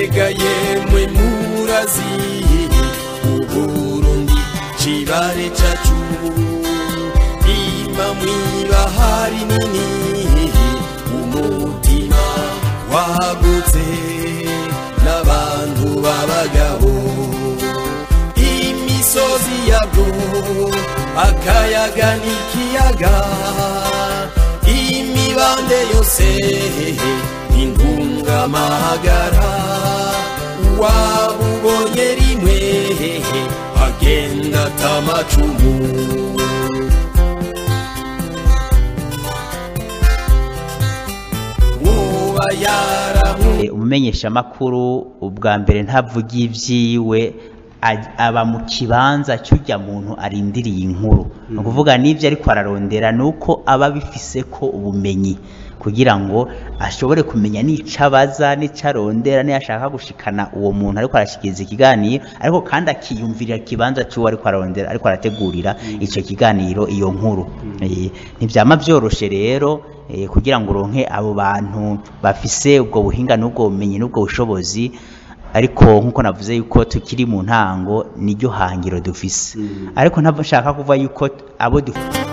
mbega yemwe murazi uburundi cibare cacu ima mwibahari nini umutima wagutse n'abantu b'abagabo imisozi yabwo akayaga n'ikiyaga imibande yose intungamahagara wabubonye rimwe agenda atamacumu uba yaramu Eh, umumenyeshamakuru ubwa mbere ntavuga ivyiwe aj- aba mu kibanza cy'urya muntu arindiriye inkuru ni ukuvuga n'ibyo ariko ararondera ni uko aba bifise ko ubumenyi kugira ngo ashobore kumenya n'ico abaza n'ico arondera n'iyo ashaka gushikana uwo muntu ariko arashikiriza ikiganiro ariko kandi akiyumvirira ikibanza cy'uwo ariko ararondera ariko arategurira ico kiganiro iyo nkuru Eh, ntivyama vyoroshe rero eh, kugira ngo uronke abo bantu bafise ubwo buhinga n'ubwo bumenyi n'ubwo bushobozi ariko nk'uko navuze yuko tukiri mu ntango niryo hangiro dufise ariko ntabwo nshaka kuvuga yuko abo dufise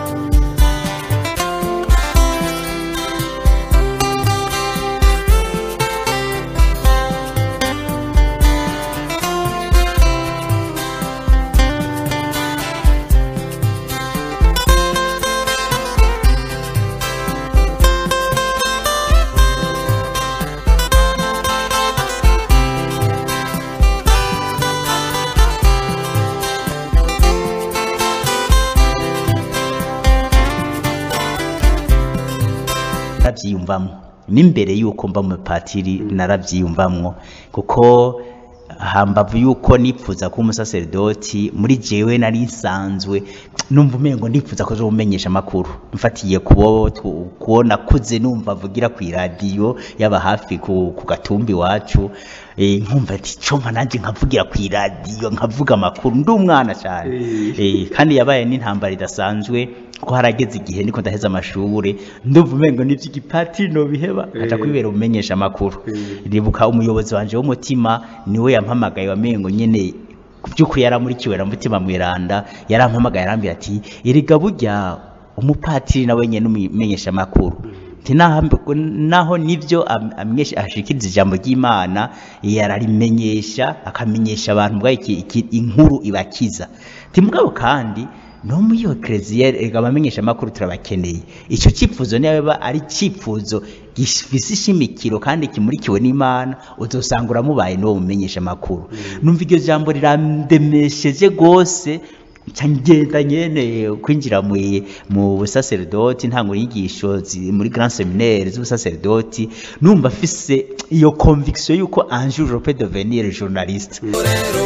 narabyiyumvamo n'imbere y'uko mba mu patiri narabyiyumvamwo kuko hambavu y'uko nipfuza kuba umusaseredoti muri jewe nari nsanzwe numva umengo ndipfuza ko zomumenyesha amakuru mfatiye kubo tu- kuwo nakuze numva avugira ku iradiyo yaba hafi ku, ku gatumbi iwacu eh, nkumva ati coma nanje nkavugira ku iradiyo nkavuga amakuru ndi umwana cyane eh, kandi yabaye n'intambara idasanzwe ko harageze igihe niko ndaheza amashure ndumva umengo n'ivy'igipatiri nobiheba aja kwibera umumenyesha amakuru ribuka umuyobozi wanje w'umutima niwe yampamagaye wamengo nyene by'ukuri yaramurikiwe na mutima mweranda yarampamagaye arambwira ati erega burya umupatiri nawe nyene umumenyesha amakuru Ati, naho naho nivyo am- amenyesha ashikiriza ijambo ry'Imana yararimenyesha akamenyesha abantu bwa iki, iki inkuru ibakiza Ati, mugabo kandi no muri iyo kereziya reka abamenyesha amakuru turabakeneye icyo cyifuzo niba ari icyifuzo gifise ishimikiro kandi kimurikiwe n'imana uzosanga uramubaye n'uwo mumenyesha amakuru numva iryo jambo rirandemesheje rwose nca ngenda nyene kwinjira mu mu busaseredoti ntango inyigisho zi- muri grand seminaire z'ubusaseredoti numva afise iyo conviction yuko un jour je peux devenir journaliste rero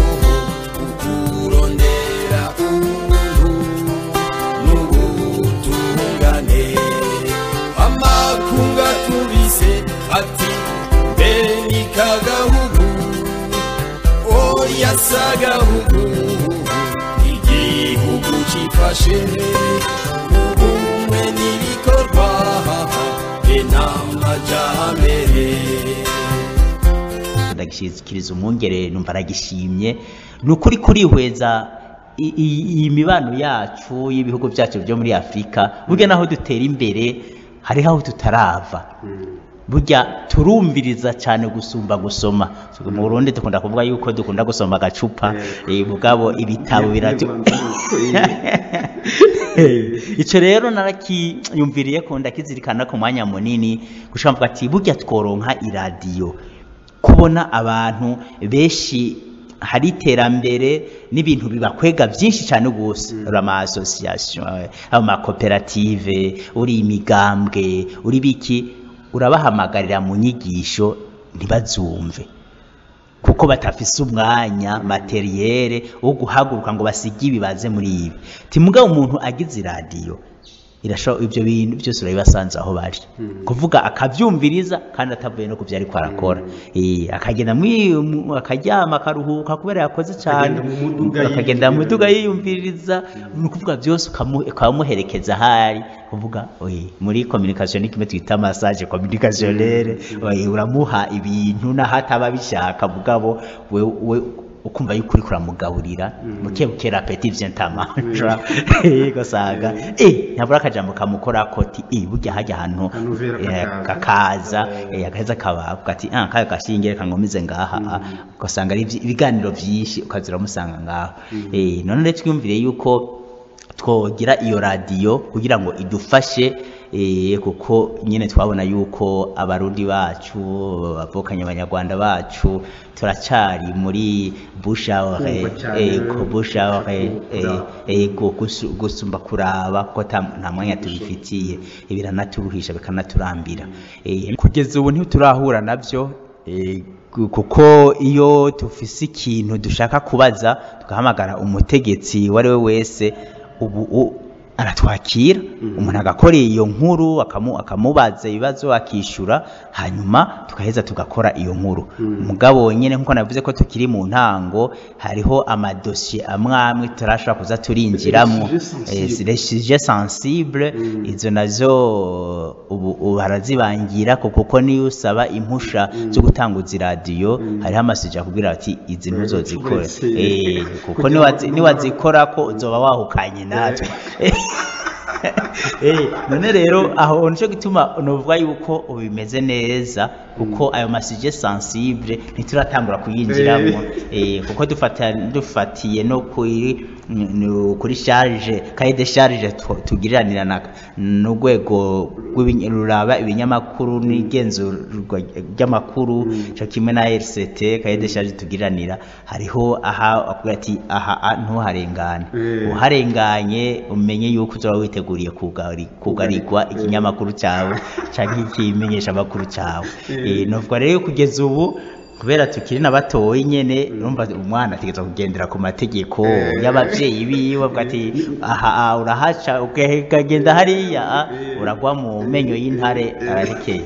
kurondera ubuntu n'ubutungane amakunga tubise ati mbe ni kagahugu oya sagahugu igihugu cifashe ubumwe n'ibikorwa enamajambere ndagishikiriza umwungere numva aragishimye ni ukuri kurihweza i- i- iyi mibano yacu y'ibihugu byacu byo muri afurika burya naho dutera imbere hariho aho tutarava burya turumviriza cyane gusumba gusoma mu burundi dukunda kuvuga yuko dukunda gusoma agacupa eh, mugabo ibitabo biratu icyo rero narakiyumviriye ko ndakizirikana ku mwanya munini gushaka mvuga ati burya tworonka iradiyo kubona abantu benshi hari iterambere n'ibintu bibakwega byinshi cyane rwose uri ama association amakoperative uri imigambwe uri biki urabahamagarira mu nyigisho ntibazumve kuko batafise umwanya materiyere wo guhaguruka ngo basige ibibaze muri ibi timugabo umuntu agize iradiyo irasho ibyo bintu byose urabibasanze aho bari kuvuga akabyumviriza kandi atavuye no ku byo ariko arakora Eh, akagenda mwi- mu- akaryama akaruhuka kubera yakoze cyane Akagenda mu muduga akagenda mu yiyumviriza. muduga yiyumviriza ni ukuvuga byose ukamu- ukamuherekeza ahari kuvuga oye muri communication ni kimwe twita massage communicationnelle oye uramuha ibintu naho ataba abishaka mugabo we we ukumva yuko uriko uramugaburira buke buke rapeti vyentamaja ugasanga eh ntabura akajambo kamukora koti eh burya hajya ahantu Kanovera eh, kakaza. kakaza eh, agaheza kabavuga ati ah kaya gashinge kangomize ngaha ugasanga ari ivyi- ibiganiro vyinshi ukazira musanga ngaho eh none rero twiyumvire yuko twogira iyo radiyo kugira ngo idufashe eh, kuko nyine twabona yuko abarundi bacu abavukanye abanyarwanda bacu turacari muri bushawre Kumva cyane. ko bushawre Kumva. ego gusu- gusumba kuraba kuko ta- nta mwanya tubifitiye biranaturuhisha bikanaturambira Eh, kugeza ubu ntiturahura nabyo eh, gu- kuko iyo tufise ikintu dushaka kubaza tugahamagara umutegetsi uwo ari we wese ubu u- aratwakira umuntu agakora iyo nkuru akamu- akamubaza ibibazo akishyura hanyuma tugaheza tugakora iyo nkuru mugabo nyine nk'uko navuze ko tukiri mu ntango hariho amadosiye amwe amwe turashobora kuza turinjiramo Les sujets sensibles. Eh, les sujets sensibles izo nazo ubu ubu harazibangira ko kuko niyo usaba impusha zo gutanguza iradiyo hariho amasuje akubwira ati izi ntuzozikora uretse- Eh, kuko kugira niwazi- ngo- niwazikora ko uzoba wahukanye natwe Eh, none rero aho nico gituma novuga yuko ubu bimeze neza kuko ayo masuje sensible ntituratangura kuyinjiramo eh, kuko dufata dufatiye no kuri no kuri charge cahier de charge tu- tugiriranira n'urwego rw'ibiny- ruraba ibinyamakuru n'igenzurwa ry'amakuru cyo kimwe na RCT cahier de charge tugiriranira hariho aha akubwira ati aha a- ntuharengane Eh. uharenganye umenye yuko uzaba witeguriye kugari- kugarirwa ikinyamakuru cyawe cyangwa ikimenyesha amakuru cyawe Eh, novuga rero kugeza ubu kubera tukiri na batoyi nyene urumva umwana ategerezwa kugendera ku mategeko y'abavyeyi biwe avuga ati aha aha, urahaca ukagenda hariya ah, uragwa mu menyo y'intare ararekeye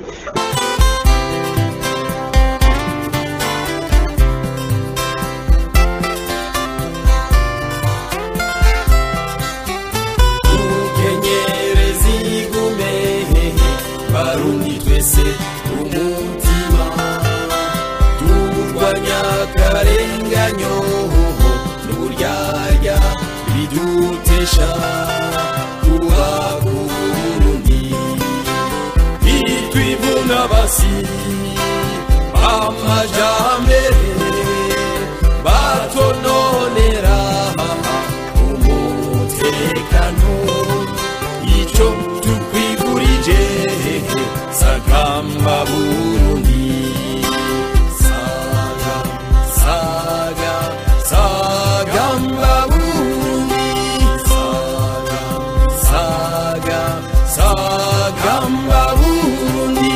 ukenyereza igume barundi twese umutima turwanya akarenganyo n'uburyarya bidutesha kuba kurundi itwivuna basi amajambere batononera umutekano ico tukwigurije sagamba burundi saga saga sagamba burundi saga saga sagamba burundi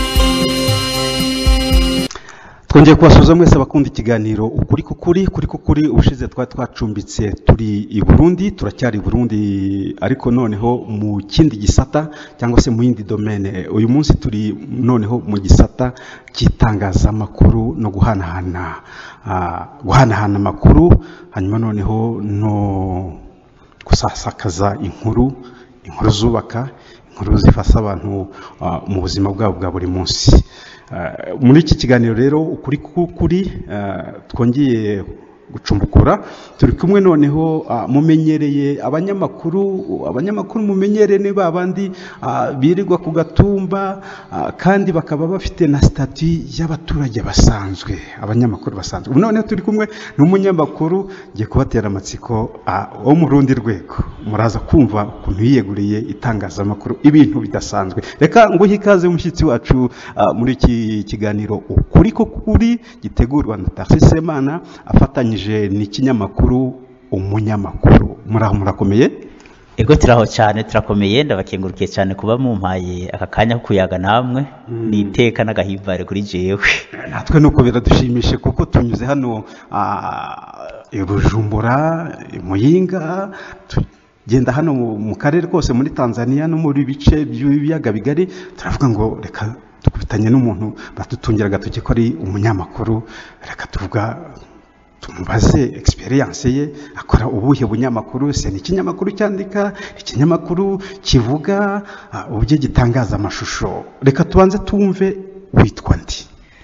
twongeye kubasuhuza mwese abakunda ikiganiro ukuri kukuri kuri kukuri ubushize twari twacumbitse turi i burundi turacyari i burundi ariko noneho mu kindi gisata cyangwa se mu yindi domene uyu munsi turi noneho mu gisata cy'itangazamakuru no guhanahana ah, guhanahana amakuru hanyuma noneho no gusasakaza inkuru inkuru zubaka inkuru zifasha abantu ah, mu buzima bwabo bwa buri munsi Ah, muri iki kiganiro rero ukuri k'ukuri ah, twongeye gucumbukura turi kumwe noneho ah, mumenyereye abanyamakuru abanyamakuru mumenyereye ni ba bandi ah, birirwa ku gatumba ah, kandi bakaba bafite na stati y'abaturage basanzwe abanyamakuru basanzwe ubu noneho turi kumwe n'umunyamakuru ngiye kubatera amatsiko ah, wo mu rundi rwego muraza kumva ukuntu yiyeguriye itangazamakuru ibintu bidasanzwe reka nguhe ikaze umushyitsi wacu ah, muri iki kiganiro ukuri ko kuri gitegurwa na Tarcisse Semana afatanyije n'ikinyamakuru umunyamakuru muraho murakomeye ego turaho cyane turakomeye ndabakengurukiye cyane kuba mumpaye aka kanya ko kuyaga namwe ni iteka n'agahimbare kuri jewe natwe nuko biradushimishe kuko tunyuze hano ah, i Bujumbura i Muyinga tu- genda hano mu- mu karere kose muri tanzania no muri bice by'ibiyaga bigari turavuga ngo reka dukubitanye n'umuntu badutungira agatoki ko ari umunyamakuru reka tuvuga tumubaze experience ye akora ubuhe bunyamakuru se ni ikinyamakuru cyandika ikinyamakuru kivuga ah, uburyo gitangaza amashusho reka tubanze tumve witwa ndi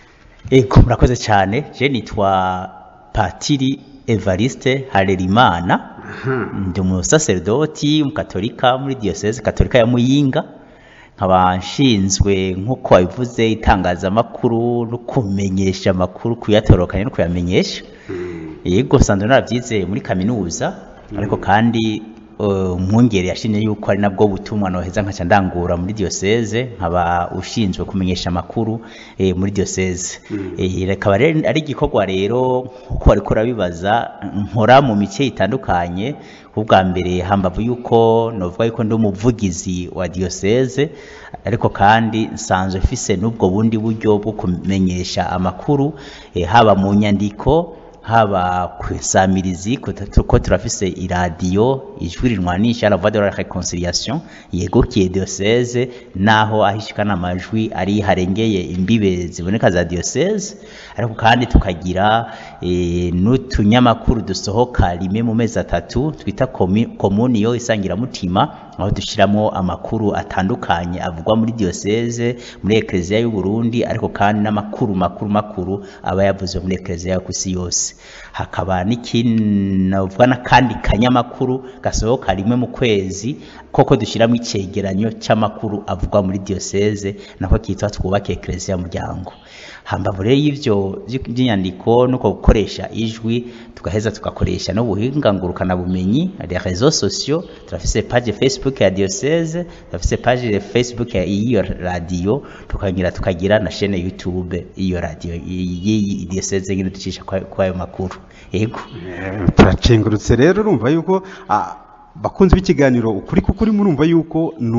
ego murakoze cyane je nitwa patiri evariste harerimana ndi umusaserdoti umukatolika muri diyoseze katolika ya muyinga nkaba nshinzwe nk'uko wabivuze itangazamakuru no kumenyesha amakuru kuyatorokanya no kuyamenyesha yego sanzwe narabyize muri kaminuza ariko kandi eh, umwungere yashimye yuko ari nabwo butumwa noheza nkaca ndangura muri diyoseze nkaba ushinzwe kumenyesha amakuru eh, muri diyoseze Eh, rikaba rero ari igikorwa rero nkuko wariko urabibaza nkora mu mice itandukanye ubwa mbere hambavu yuko novuga yuko ndi umuvugizi wa diyoseze ariko kandi nsanzwe mfise n'ubwo bundi buryo bwo kumenyesha amakuru eh, haba mu nyandiko haba ku isamirizi ko turafise iradiyo ijwi rinwanisha la voix de la réconciliation yegukiye diocese naho ahishikana amajwi ari harengeye imbibe ziboneka za diocese ariko kandi tukagira e, n'utunyamakuru dusohoka rimwe mu mezi atatu twita komuniyo isangiramutima aho dushyiramo amakuru atandukanye avugwa muri diocese muri ekereziya y'u Burundi ariko kandi n'amakuru makuru makuru aba yavuzwe muri ekereziya yo ku isi yose hakaba n'ikinavuga n'akandi kanyamakuru gasohoka rimwe mu kwezi koko dushyiramo icyegeranyo cy'amakuru avugwa muri diocese nako kitwa twubake ekereziya muryango hambavu rero y'ivyo by'inyandiko nuko gukoresha ijwi tugaheza tugakoresha n'ubuhinga ngurukana bumenyi les réseaux sociaux turafise page facebook ya diocese turafise page facebook ya iyo radio tukagira tukagira na chaîne youtube iyo radio iyi diocese nyine ducisha kwa ayo makuru yego turacengurutse rero urumva yuko ah, bakunzi b'ikiganiro ukuri kukuri murumva yuko ni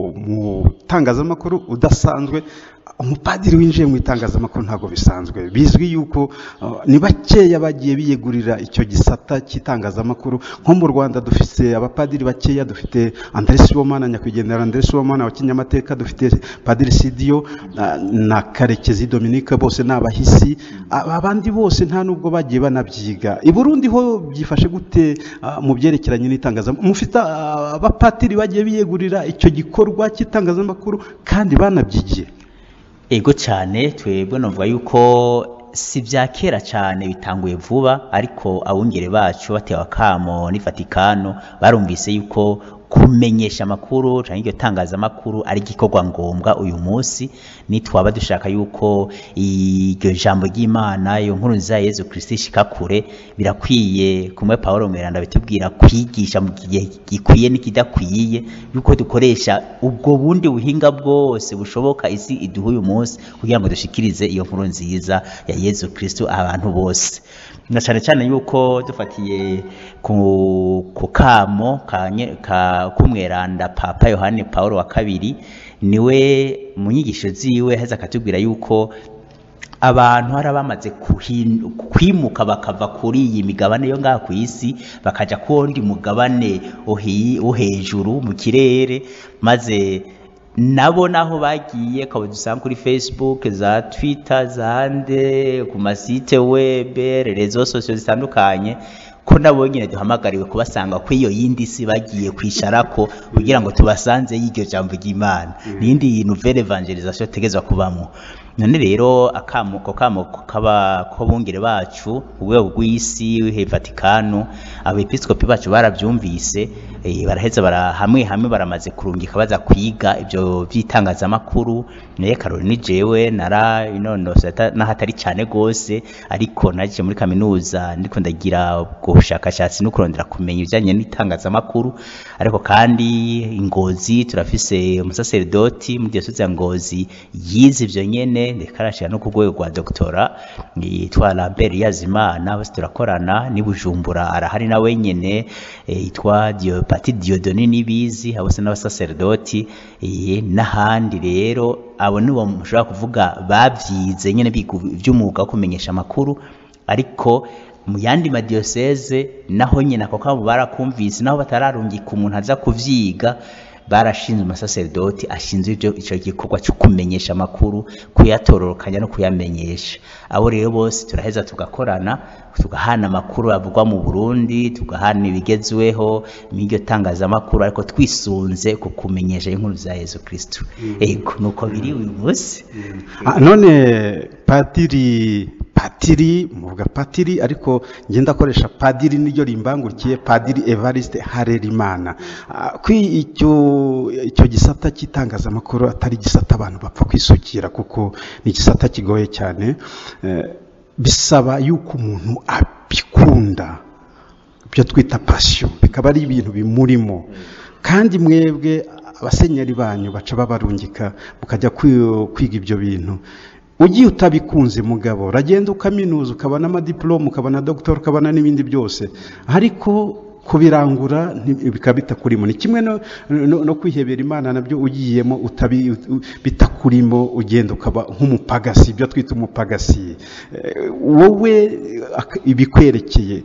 umutangazamakuru udasanzwe umupadiri winjiye mu itangazamakuru ntabwo bisanzwe bizwi yuko uh, ni bakeya bagiye biyegurira icyo gisata cy'itangazamakuru nko mu rwanda dufite abapadiri bakeya dufite andrés sibomana nyakwigendera andrés sibomana wa kinyamateka dufite padiri sidiyo uh, na karekezi dominique bose ni abahisi abandi bose nta nubwo bagiye banabyiga i burundi ho byifashe gute uh, mu byerekeranye n'itangazamakuru mufite abapadiri bagiye biyegurira icyo gikorwa cy'itangazamakuru kandi banabyigiye ego cyane twebwe navuga yuko si bya kera cyane bitanguye vuba ariko abungere bacu batewe akamo n'ifatikano barumvise yuko kumenyesha amakuru cyangwa iryo tangazamakuru ari igikorwa ngombwa uyu munsi nitwaba dushaka yuko iryo jambo ry'imana iyo nkuru nziza ya yezu kirisiti ishika kure birakwiye kumwe paul mweranda bitubwira kwigisha mu gihe gikwiye n'ikidakwiye yuko dukoresha ubwo bundi buhinga bwose bushoboka isi iduha uyu munsi kugira ngo dushikirize iyo nkuru nziza ya yezu kirisiti abantu bose na cyane cyane yuko dufatiye ku kamo k'umweranda papa yohani paul wa kabiri niwe mu nyigisho ziwe heza akatubwira yuko abantu hari bamaze kwimuka bakava kuri iyi migabane yo ngaha ku isi bakajya ku wundi mugabane wo hejuru mu kirere maze nabo naho bagiye ukaba dusanga kuri facebook za twitter zande ku masite webe rezo sosiyo zitandukanye ko nabo nyine duhamagariwe kubasanga ko iyo yindi si bagiye kwisharako kugira ngo tubasanze y'iryo jambo ry'imana n'indi nouvelle evangelisation tegezwa kubamo none rero akamuko kamuko kaba ko bungere bacu urwego rw'isi Vatikano abepiskopi bacu barabyumvise e, baraheza bara hamwe hamwe baramaze kurungika baza kwiga ibyo by'itangazamakuru naye Caroline jewe nara inonosa nahatari cyane gose ariko naje muri kaminuza ndiko ndagira ubwo bushakashatsi no kurondera kumenya ibijyanye n'itangazamakuru ariko kandi ingozi turafise umusaserdoti muri diocese ya ngozi yize ibyo nyene ndeka arashira no ku rwego rwa doktora yitwa Lambert Yazimana bose turakorana ni Bujumbura arahari na wenyene yitwa Diopati Diodoni nibizi abose n'abasaserdoti n'ahandi rero abo nibo mushobora kuvuga babyize nyene by'umwuga wo kumenyesha amakuru ariko mu yandi madiyoseze naho nyine ako kabo barakumvise naho batararungika umuntu aza kuvyiga barashinze umusaserdoti ashinzwe ibyo icyo gikorwa cyo kumenyesha amakuru kuyatororokanya no kuyamenyesha abo rero bose turaheza tugakorana tugahana amakuru avugwa mu Burundi tugahana ibigezweho n'iryo tangazamakuru ariko twisunze ku kumenyesha inkuru za Yesu Kristo ego nuko biri uyu munsi Ah, none padiri patiri muvuga patiri ariko ngenda akoresha padiri niryo rimbangurikiye padiri evariste harerimana Ah, kwi icyo icyo gisata cy'itangazamakuru atari igisata abantu bapfa kwisukira kuko ni igisata kigoye cyane Eh, bisaba yuko umuntu abikunda ibyo twita pasiyo bikaba ari ibintu bimurimo kandi mwebwe abasenyeri banyu baca babarungika mukajya kwi- kwiga ibyo bintu ugiye utabikunze mugabo uragenda ukaminuza ukabona amadiporome ukabona dogitora ukabona n'ibindi byose ariko kubirangura nti- bikaba bitakurimo ni kimwe no, no, no kwihebera imana nabyo ugiyemo utabi, u- bitakurimo ugenda ukaba nk'umupagasi ibyo twita umupagasi Eh, wowe ak- ibikwerekeye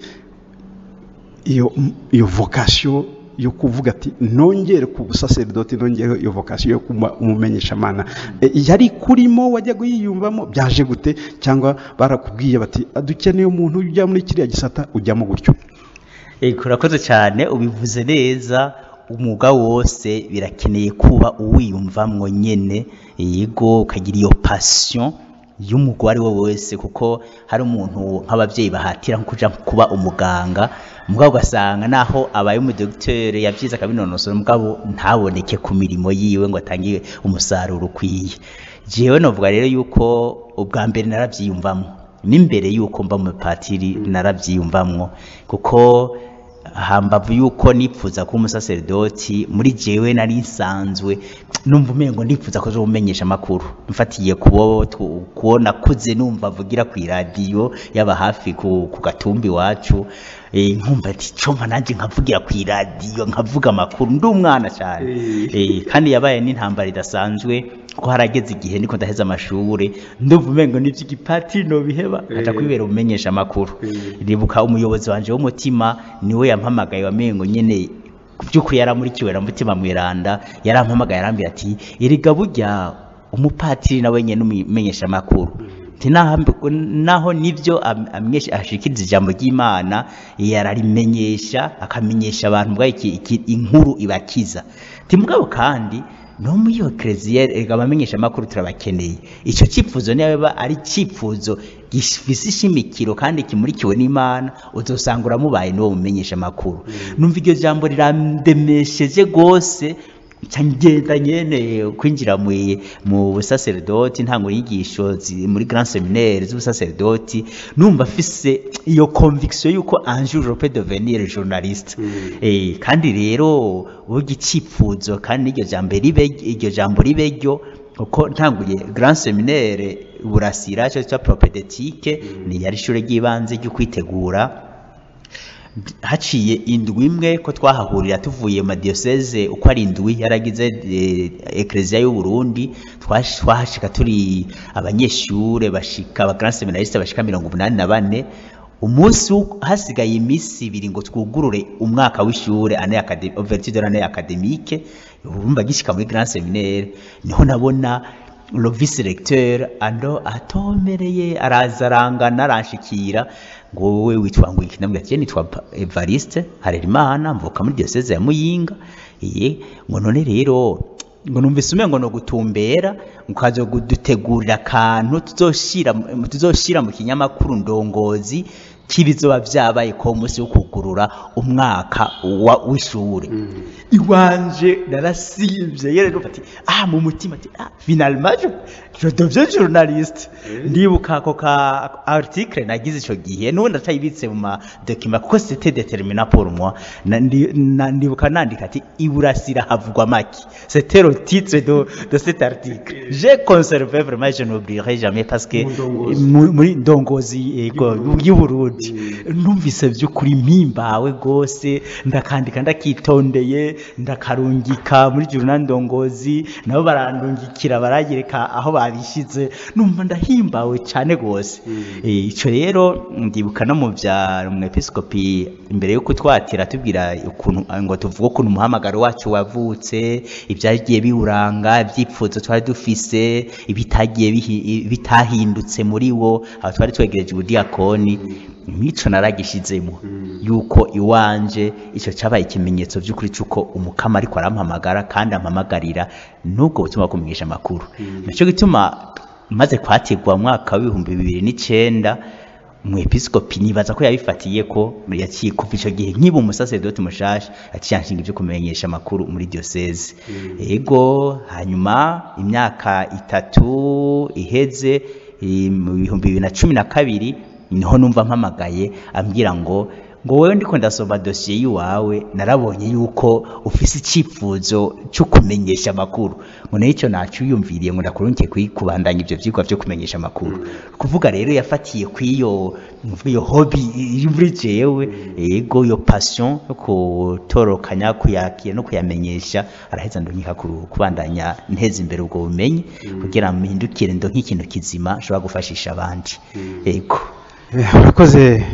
iyo iyo vocation yo kuvuga ati nongere ku busaserdoti nongere iyo vocation yo kuba umumenyeshamana E, yari kurimo wajya kuyiyumvamo byaje gute cyangwa barakubwiye bati dukeneye umuntu ujya muri kiriya gisata ujyamo gutyo Ego urakoze cyane ubivuze neza umwuga wose birakeneye kuba uwiyumvamwo nyene yego ukagira iyo passion y'umugore ari we wese kuko hari umuntu nk'ababyeyi bahatira nko kuja kuba umuganga mugabo ugasanga naho abaye umudogiteri yavyize akabinonosora mugabo ntaboneke ku mirimo yiwe ngo atange umusaruro ukwiye jewe novuga rero yuko ubwa mbere naravyiyumvamwo n'imbere yuko mba umupatiri naravyiyumvamwo kuko hambavu yuko nipfuza kuba umusaserdoti muri jewe nari nsanzwe numva umengo nipfuza ko zomenyesha amakuru mfatiye kubo tu- kuwo nakuze numva avugira ku iradiyo yaba hafi ku, ku gatumbi iwacu eh, nkumva ati comba nanje nkavugira ku iradiyo nkavuga amakuru ndi umwana cyane eh, kandi yabaye n'intambara idasanzwe ko harageze igihe niko ndaheza amashure ndumva umengo n'ivy'igipatiri nobiheba nkaja kwibera umumenyesha amakuru ribuka umuyobozi wanje w'umutima niwe yampamagaye wamengo nyene by'ukuri yaramurikiwe na mutima mweranda yarampamagaye arambwira ati erega burya umupatiri nawe nyene n'umumenyesha amakuru Ati, "Naho- naho nivyo am- amwesha ashikiriza ijambo ry'imana yararimenyesha akamenyesha abantu bwa iki, iki, inkuru ibakiza ti mugabo kandi no muri iyo kereziya reka abamenyesha amakuru turabakeneye icyo cyifuzo niba ari icyifuzo gifise ishimikiro kandi kimurikiwe n'imana uzosanga uramubaye n'uwo mumenyesha amakuru numva iryo jambo rirandemesheje rwose nca ngenda nyene kwinjira mu mu busaserdoti ntango inyigisho zi- muri grand seminaire z'ubusaserdoti numva afise iyo conviction yuko un jour je peux devenir journaliste eh kandi rero burya icyifuzo kandi n'iryo jambo ribe iryo jambo ribe ryo uko ntanguye grand seminaire burasira cyo cya propedeutique ni yari ishure ry'ibanze ryo kwitegura haciye indwi imwe ko twahahurira tuvuye mu madiyoseze uko ari indwi yaragize eh, ekereziya y'u Burundi twash- twahashika turi abanyeshure bashika aba grand seminariste bashika mirongo umunani na bane umunsi wo- hasigaye iminsi ibiri ngo twugurure umwaka w'ishure ane academique ouverture de l'année académique urumva gishika muri grand seminaire niho nabona le vice recteur ando atomereye araza arangana aranshikira ngo wowe witwa ngo iki ndamubwira ati "Je nitwa Pa- Evariste Harerimana mvuka muri diocese ya Muyinga iye ngo none rero ngo numvise umengo no gutumbera mukazo kudutegurira akantu tuzoshira tuzoshira mu kinyamakuru ndongozi kibizoba vyabaye ko umunsi wo kugurura umwaka wa- w'ishure iwanje narasivye yere numva ati ah mu mutima ati ah finalement je, je deviens journaliste ndibuka ako ka article nagize ico gihe n'ubu ndacayibitse mu ma document kuko c'était déterminant pour moi Na- ndi- na- ndibuka nandika ati iburasira havugwa maki c'était le titre de, de cet article j'ai conservé vraiment je n'oublierai jamais parce que mu- muri ndongozi yego y'u Burundi burundi numvise by'ukuri mpimbawe rwose ndakandika ndakitondeye ndakarungika muri juruna ndongozi nabo barandungikira baranyereka aho babishyize numva ndahimbawe cyane rwose Eh, ico rero ndibuka no mu bya umwepiskopi imbere yo kutwatira tubwira ukuntu ngo tuvuge ukuntu umuhamagaro wacu wavutse ibyagiye biwuranga ibyipfuzo twari dufise ibitagiye bihi- bitahindutse muri wo aho twari twegereje ubudiyakoni mico naragishizemo yuko iwanje ico cabaye ikimenyetso vy'ukuri c'uko umukama ariko arampamagara kandi ampamagarira n'ubwo butumwa bwo kumenyesha amakuru nico gituma maze kwatirwa mu mwaka w'ibihumbi bibiri n'icenda umwepiskopi nibaza ko yabifatiye ko yaciye kuva ico gihe nkiba umusaseredoti mushasha yaciye anshinga ivyo kumenyesha amakuru muri diocese ego hanyuma imyaka itatu iheze eh, mu bihumbi bibiri na cumi na kabiri niho numva mpamagaye ambwira ngo ngo wewe ndiko ndasoma dosiye yiwawe narabonye yuko ufise icyifuzo cyo kumenyesha amakuru ngo nayo icyo naciyumviriye ngo ndakurungiye kwi- kubandanya ibyo vyigwa vyo kumenyesha amakuru kuvuga rero yafatiye kw'iyo iyo hobi iri muri jewe ego iyo passion yo kutorokanya kuyakira no kuyamenyesha araheza ndonyika ku- kubandanya nteza imbere ubwo bumenyi kugira mpindukire ndo nk'ikintu kizima nshobora gufashisha abandi ego Eh, urakoze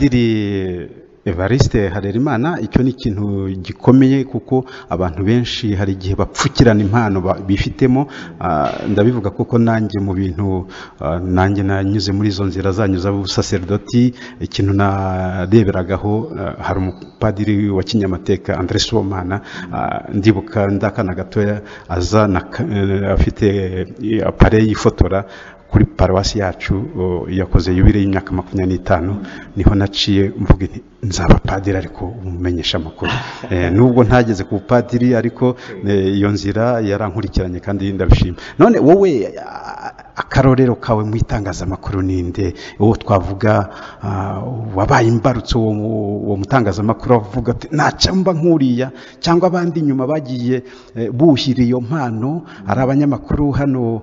padiri evariste harerimana icyo ni ikintu gikomeye kuko abantu benshi hari igihe bapfukirana impano ba- bifitemo Ah, ndabivuga kuko nanjye mu bintu ah, nanjye nanyuze muri izo nzira zanyu z'ubusaserdoti ikintu nareberagaho ah, hari umupadiri wa kinyamateka andre somana ah, ndibuka ndakana gatoya aza na ka- eh, afite eh, apare yifotora kuri paruwasi yacu o, yakoze yubire y'imyaka makumyabiri n'itanu niho naciye mvuga nti nzaba padiri ariko umumenyesha amakuru eh, nubwo ntageze ku bupadiri ariko eh, iyo nzira yarankurikiranye kandi ndabishima none wowe a- akarorero kawe mu itangazamakuru ninde uwo twavuga ah, wabaye imbarutso uwo uwo mutangazamakuru avuga ati nacamba nk'uriya cyangwa abandi inyuma bagiye eh, buhira iyo mpano ari abanyamakuru hano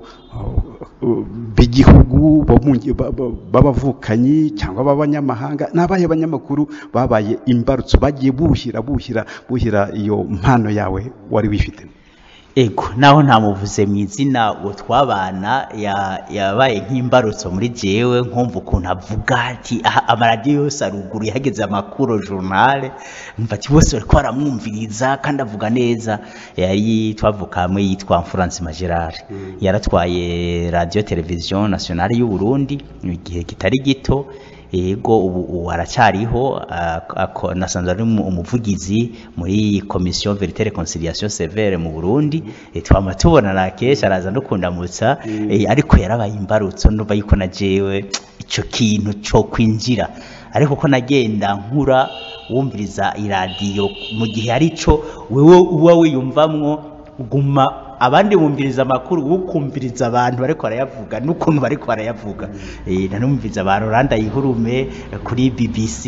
uh, b'igihugu bo mu ngi- ba- ba- b'abavukanyi cyangwa b'abanyamahanga n'abaye abanyamakuru babaye imbarutso bagiye buhira buhira buhira iyo mpano yawe wari wifite ego naho ntamuvuze mu izina uwo twabana ya- yabaye nk'imbarutso muri jewe nkumva ukuntu avuga ati "Ah, amaradiyo yose aruguru yahageze amakuru journal mva ati bose bariko baramwumviriza kandi avuga neza yari twavuka hamwe yitwa France Magerard yaratwaye radio television nationale y'u Burundi mu gihe kitari gito yego ubu ubu aracyariho ak- ako- nasanzwe ari umu- umuvugizi muri komisiyo verite reconciliation severe mu burundi Eh, twama tubonana kenshi araza no kundamutsa eh, ariko yarabaye imbarutso ndumva yuko na jewe ico kintu co kwinjira ariko ko nagenda nkura wumviriza iradiyo mu gihe arico wewe uba wiyumvamwo uguma abandi bumviriza amakuru ukumviriza abantu bariko barayavuga n'ukuntu bariko barayavuga eh nanumviriza abantu randa yihurume kuri BBC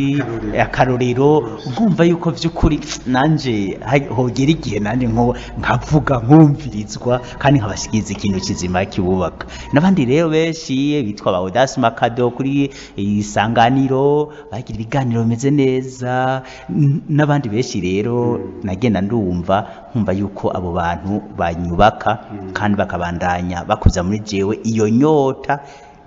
akarorero ugumva yuko vy'ukuri nanje ha- hogera igihe nanje nko nkavuga nkumvirizwa kandi nkabashikiriza ikintu kizima kibubaka n'abandi rero benshi bitwa ba Audace Makado kuri isanganiro bagira ibiganiro bimeze neza n- n'abandi benshi rero nagenda ndumva nkumva yuko abo bantu banyubaka kandi bakabandanya bakuza muri jewe iyo nyota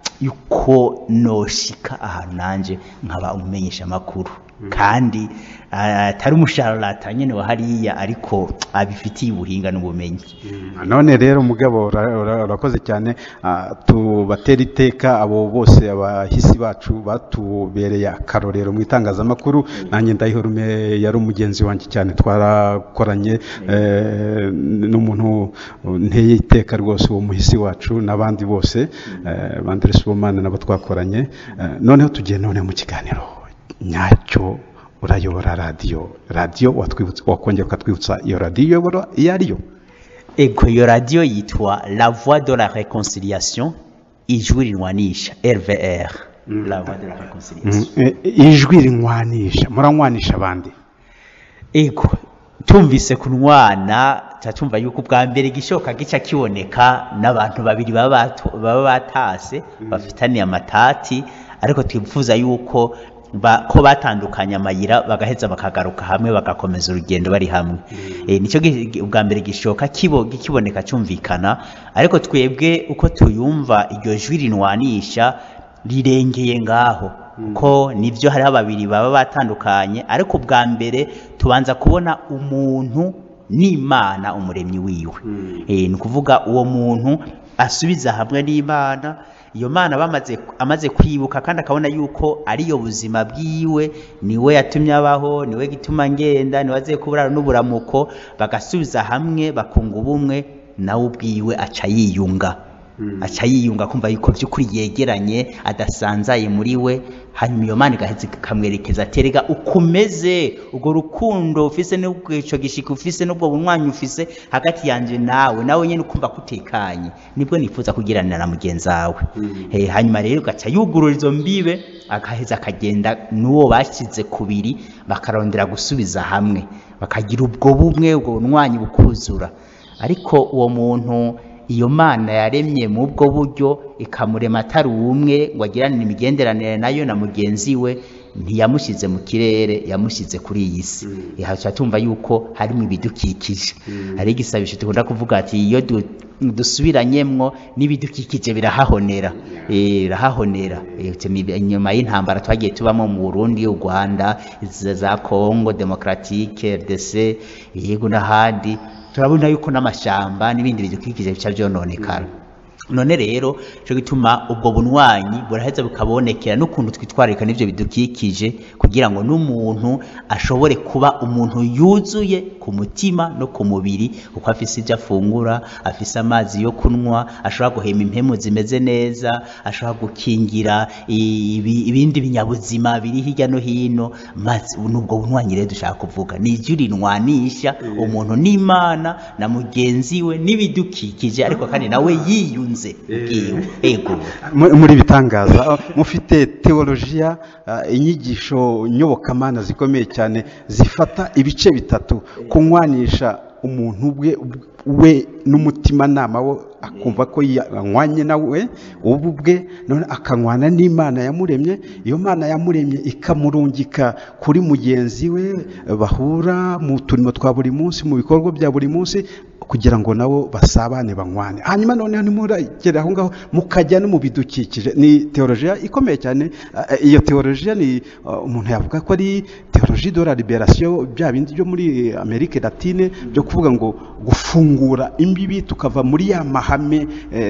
yuko noshika ahantu nanje nkaba umumenyesha amakuru kandi ah, atari umushararata nyene wa hariya ariko abifitiye ubuhinga n'ubumenyi none rero mugabo ura- ura- urakoze cyane ah, tubatera iteka abo bose abahisi bacu batubereye akarorero mu itangazamakuru nanjye ndayihorume yari umugenzi wanjye cyane twarakoranye eh, n'umuntu nteye iteka rwose uwo muhisi wacu n'abandi bose eh, bandere sibomana nabo twakoranye Eh, noneho tugiye none mu kiganiro nyacyo urayobora radiyo radiyo watwibutsa wakongera ukatwibutsa iyo radiyo uyobora iyo ariyo ego iyo radiyo yitwa la voix de la réconciliation ijwi rinwanisha rvr la voix de la réconciliation Mm, eh, ijwi rinywanisha muranywanisha abandi ego tumvise kunwana ca tumva yuko ubwa mbere igishoka gica kiboneka n'abantu babiri baba batu- baba batase bafitaniye amatati ariko twifuza yuko ba, ko batandukanye amayira bagaheza bakagaruka hamwe bagakomeza urugendo bari hamwe e, nicyo gi- gi- ubwa mbere gishoka kibo kiboneka cyumvikana ariko twebwe uko tuyumva iryo jwi rinwanisha rirengeye ngaho ko nibyo hariho babiri baba batandukanye ariko ubwa mbere tubanza kubona umuntu n'imana umuremyi wiwe Eh, ni ukuvuga uwo muntu asubiza hamwe n'imana iyo mana bamaze amaze kwibuka kandi akabona yuko ariyo buzima bwiwe niwe yatumye abaho niwe gituma ngenda niwe aziye kuburara n'uburamuko bagasubiza hamwe bakunga ubumwe nawe ubwiwe aca yiyunga aca yiyunga kumva yuko by'ukuri yegeranye adasanzaye muri we hanyuma iyo mana igaheza ikamwerekeza aterega ukomeze urwo rukundo ufise n'ubwico gishika ufise n'ubwo bunywanyi ufise hagati yanje nawe nawe nyene ukumva kutekanye nibwo nifuza kugiranira na mugenzi wawe Eh, hanyuma rero ugaca yugurura izo mbibe agaheza akagenda n'uwo bashyize kubiri bakarondera gusubiza hamwe bakagira ubwo bumwe ubwo bunywanyi bukuzura ariko uwo muntu iyo mana yaremye mu bwo buryo ikamurema atari umwe ngo agiranire imigenderanire nayo na mugenzi we ntiyamushyize mu kirere yamushyize kuri iyi si ihaca tumva yuko harimo ibidukikije hari igisabisho dukunda kuvuga ati iyo du- dusubiranyemwo n'ibidukikije birahahonera Eh, birahahonera Eh, temi- inyuma y'intambara twagiye tubamo mu burundi u rwanda izi za congo demokratike rdc yego n'ahandi turabona yuko n'amashamba n'ibindi bidukikije bica byononekara none rero cyo gituma ubwo bunywanyi buraheza bukabonekera n'ukuntu twitwararika n'ibyo bidukikije kugira ngo n'umuntu ashobore kuba umuntu yuzuye ku mutima no ku mubiri kuko afise ibyo afungura afise amazi yo kunywa ashobora guhema impemu zimeze neza ashobora gukingira ibi- ibindi binyabuzima biri hirya no hino maze nubwo bunywanyi rero dushaka kuvuga ni ijwi rinwanisha umuntu n'imana na mugenzi we n'ibidukikije ariko kandi nawe yiyunze ubwiwe ego Mu- muri bitangaza ah, mufite teolojiya ah, inyigisho nyobokamana zikomeye cyane zifata ibice bitatu kunywanisha umuntu bwe we n'umutimanama we akumva ko yanywanye nawe ubu bwe none akanywana n'imana yamuremye iyo mana yamuremye ikamurungika kuri mugenzi we bahura mu turimo twa buri munsi mu bikorwa bya buri munsi kugira ngo nabo basabane banywane hanyuma noneho nimuragera aho ngaho mukajya no mu bidukikije ni teolojiya ikomeye cyane Ah, iyo teolojiya ni ah, umuntu yavuga ko ari teoloji de la liberation bya bindi byo muri amerika latine byo kuvuga ngo gufungura imbibi tukava muri ya mahame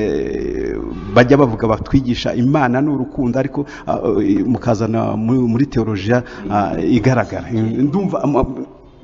eh, bajya bavuga batwigisha imana n'urukundo ariko ah, eh, mukazana muri muri teolojiya ah, igaragara ndumva ama-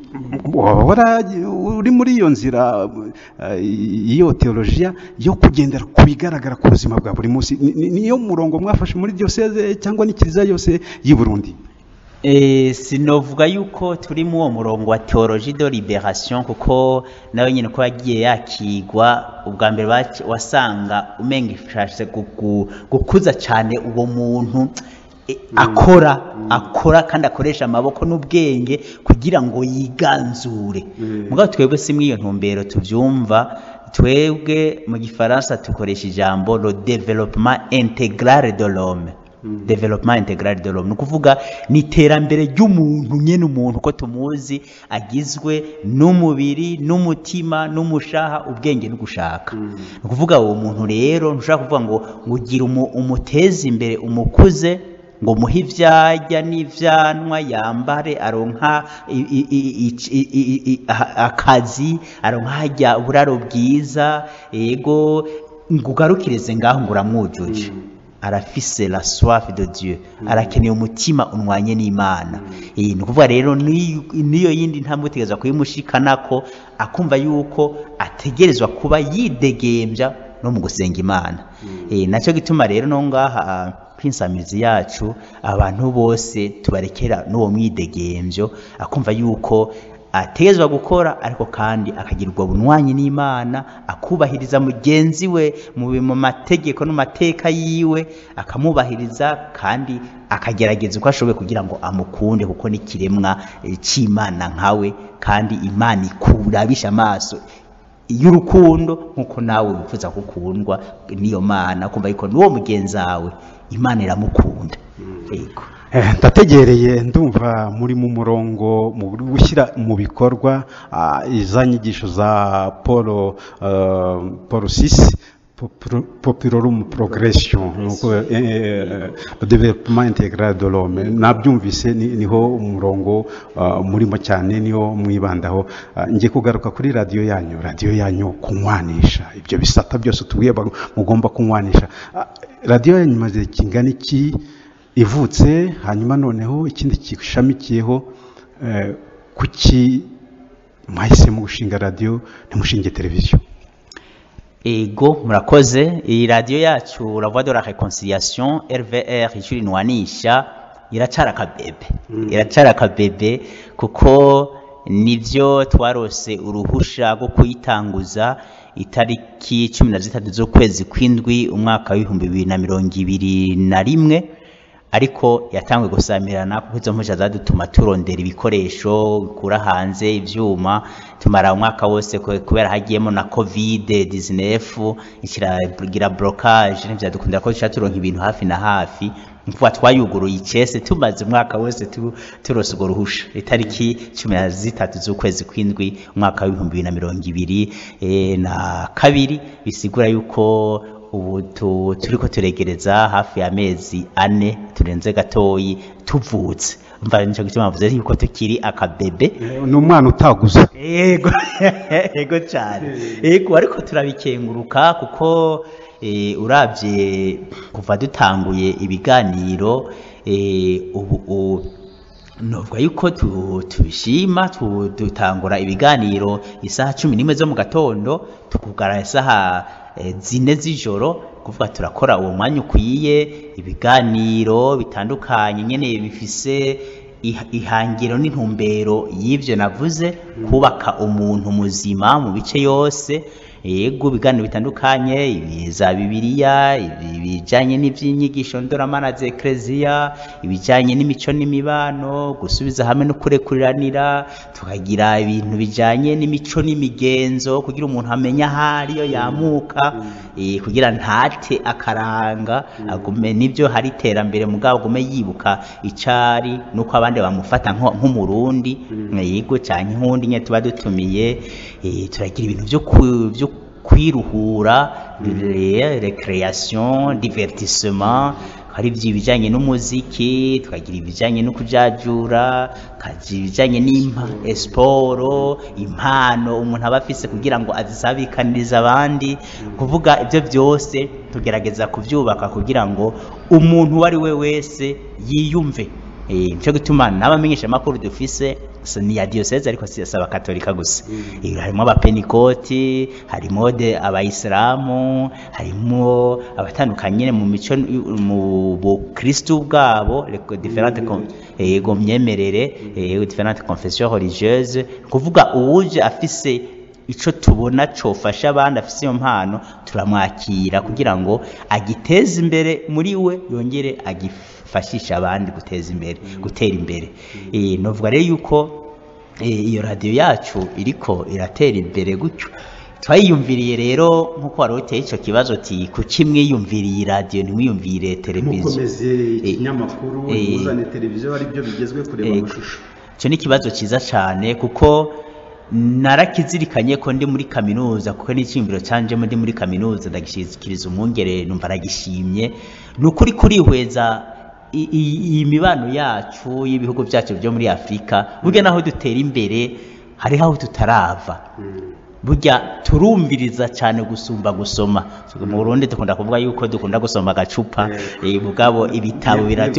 wahora uri muri iyo nzira eh, iyo teolojiya yo kugendera ku bigaragara ku buzima bwa buri munsi Ni- ni- niyo murongo mwafashe muri diyoseze cyangwa n'ikiliziya yose y'i burundi Eh, sinovuga yuko turi mu uwo murongo wa theologie de liberation kuko nawe nyine ko yagiye yakigwa ubwa mbere bac- wasanga umenga ifashe guku- gukuza cyane uwo muntu eh, akora akora kandi akoresha amaboko n'ubwenge kugira ngo yiganzure mugabo twebwe si muri iyo ntumbero tubyumva twebwe mu gifaransa dukoresha ijambo le développement intégral de l'homme development integral de l'homme ni ukuvuga ni iterambere ry'umuntu nyine umuntu uko tumuzi agizwe n'umubiri n'umutima n'umushaha ubwenge no gushaka ni ukuvuga uwo muntu rero ntushobora kuvuga ngo ngo ugire umu- umuteze imbere umukuze ngo muhe ivyarya n'ivyanwa yambare aronka i- i- i- i- i- i- i- a- akazi aronka harya uburaro bwiza ego ngo ugarukirize ngaho ngo uramwujuje arafise la soif de Dieu arakeneye umutima unwanye n'Imana eh ni ukuvuga rero ni- niyo yindi ntambwe utegerezwa kuyimushikanako akumva yuko ategerezwa kuba yidegembya no mu gusenga Imana eh nacyo gituma rero no ngaha kwinsamizi yacu abantu bose tubarekera n'uwo mwidegembyo akumva yuko ategezwa gukora ariko kandi akagira ubwo bunywanyi n'imana akubahiriza mugenzi we mu bi- mu mategeko no mu mateka yiwe akamubahiriza kandi akagerageza uko ashoboye kugira ngo amukunde kuko n'ikiremwa eh, cy'imana nkawe kandi imana ikurabisha amaso y'urukundo nk'uko nawe wifuza gukundwa n'iyo mana kumva yuko n'uwo mugenzi wawe imana iramukunda yego Eh, ndategereye ndumva muri mu murongo mu buri gushyira mu bikorwa ah, iza nyigisho za paul eh, paul sisi populorum progression nuko eh, eh, development integral de l'homme nabyumvise ni- niho umurongo ah, murimo cyane niho mwibandaho Ah, ngiye kugaruka kuri radiyo yanyu radiyo yanyu kunywanisha ibyo bisata byose tubwiye ba- mugomba kunywanisha Ah, radiyo yanyu imaze kingana iki ivutse hanyuma noneho ikindi gishamikiyeho eh, kuki mwahisemo gushinga radiyo ntimushinge televiziyo ego murakoze iyi radiyo yacu la voix de la réconciliation rvr icyo irinwanisha iracara akabebe iracara akabebe kuko nibyo twarose uruhusha rwo kuyitanguza itariki cumi na zitatu z'ukwezi kw'indwi umwaka w'ibihumbi bibiri na mirongo ibiri na rimwe ariko yatangwe gusamirana kuko izo mpushya zadutuma turondera ibikoresho bikura hanze ibyuma tumara umwaka wose kwe- kubera hagiyemo na covid 19 ikiragira blocage ntibyadukundira ko dushobora turonka ibintu hafi na hafi kuva twayuguruye icese tumaze umwaka wose tu- turose urwo ruhusha itariki cumi na zitatu z'ukwezi kw'indwi umwaka w'ibihumbi bibiri na mirongo ibiri eh, na kabiri bisigura yuko ubu tu- turiko turegereza hafi y'amezi ane turenze gatoyi tuvutse mva nico gituma mvuze yuko tukiri akabebe ni umwana utaguze yego yego cyane yego ariko turabikenguruka kuko eh, uravye kuva dutanguye ibiganiro eh, ubu u- novuga yuko tu- tubishima tu- dutangura ibiganiro isaha cumi n'imwe zo mu gatondo tukugara isaha eh, zine z'ijoro kuvuga turakora uwo mwanya ukwiye ibiganiro bitandukanye nyene bifise iha- ihangiro n'intumbero y'ivyo navuze kubaka umuntu muzima mu bice yose yego ibiganiro bitandukanye ibi za bibiliya ibi bijanye n'ivy'inyigisho ndoramana za ekleziya ibijanye n'imico n'imibano gusubiza hamwe no kurekuriranira tukagira ibintu bijanye n'imico n'imigenzo kugira umuntu amenye ahari iyo yamuka eh, kugira ntate akaranga agume nibyo hari iterambere mugabo agume yibuka icari nuko abandi bamufata nko- nk'umurundi yego canke nk'undi nye tuba dutumiye eh, turagira ibintu vyo ku- vyo kwiruhura re- recreation divertissement hari ibijanye n'umuziki tukagira ibijanye no kujajura kagira ibijanye n'impa esporo impano umuntu aba afise kugira ngo azisabikanirize abandi kuvuga ibyo byose tugerageza kubyubaka kugira ngo umuntu uwo ari we wese yiyumve Eh, nico gituma n'abamenyesha amakuru dufise si ni ya diyoseze ariko si si abakatolika gusa Eh, harimo abapenikoti harimo de abayisilamu harimo abatandukanye mu mico mu bukristu bwabo les différentes con- yego myemerere eh, différentes confessions religieuses kuvuga uwuje afise ico tubona cofasha abandi afise iyo mpano turamwakira kugira ngo agiteze imbere muri we yongere agifashishe abandi guteza imbere gutera imbere Eh, novuga rero yuko eh, iyo radiyo yacu iriko iratera imbere gutyo twayiyumviriye rero nk'uko wari uteye icyo kibazo uti kuki mwiyumviriye iyi radiyo ntimwiyumvire televiziyo mukomeze Eh, ikinyamakuru eh, muzane televiziyo ari byo bigezwe kureba eh, amashusho icyo ni ikibazo cyiza cyane kuko narakizirikanye ko ndi muri kaminuza kuko n'icyiyumviro cyanjemo ndi muri kaminuza ndagishikiriza umwungere numva aragishimye ni ukuri kurihweza i- i- iyi mibano yacu y'ibihugu byacu byo muri afurika burya naho dutera imbere hariho aho tutarava burya turumviriza cyane gusumba gusoma mu burundi dukunda kuvuga yuko dukunda gusoma agacupa eh, mugabo ibitabo biratu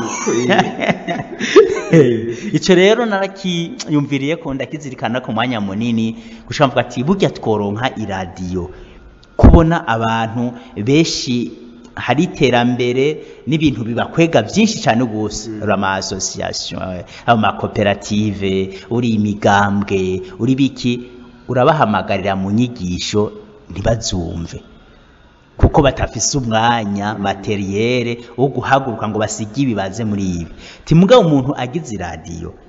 icyo rero narakiyumviriye ko ndakizirikana ku mwanya munini gushaka mvuga ati burya tworonka iradiyo kubona abantu benshi hari iterambere n'ibintu bibakwega byinshi cyane rwose uri ama association ama koperative uri imigambwe uri biki urabahamagarira mu nyigisho ntibazumve kuko batafise umwanya materiyere wo guhaguruka ngo basige ibibaze muri ibi timugabo umuntu agize iradiyo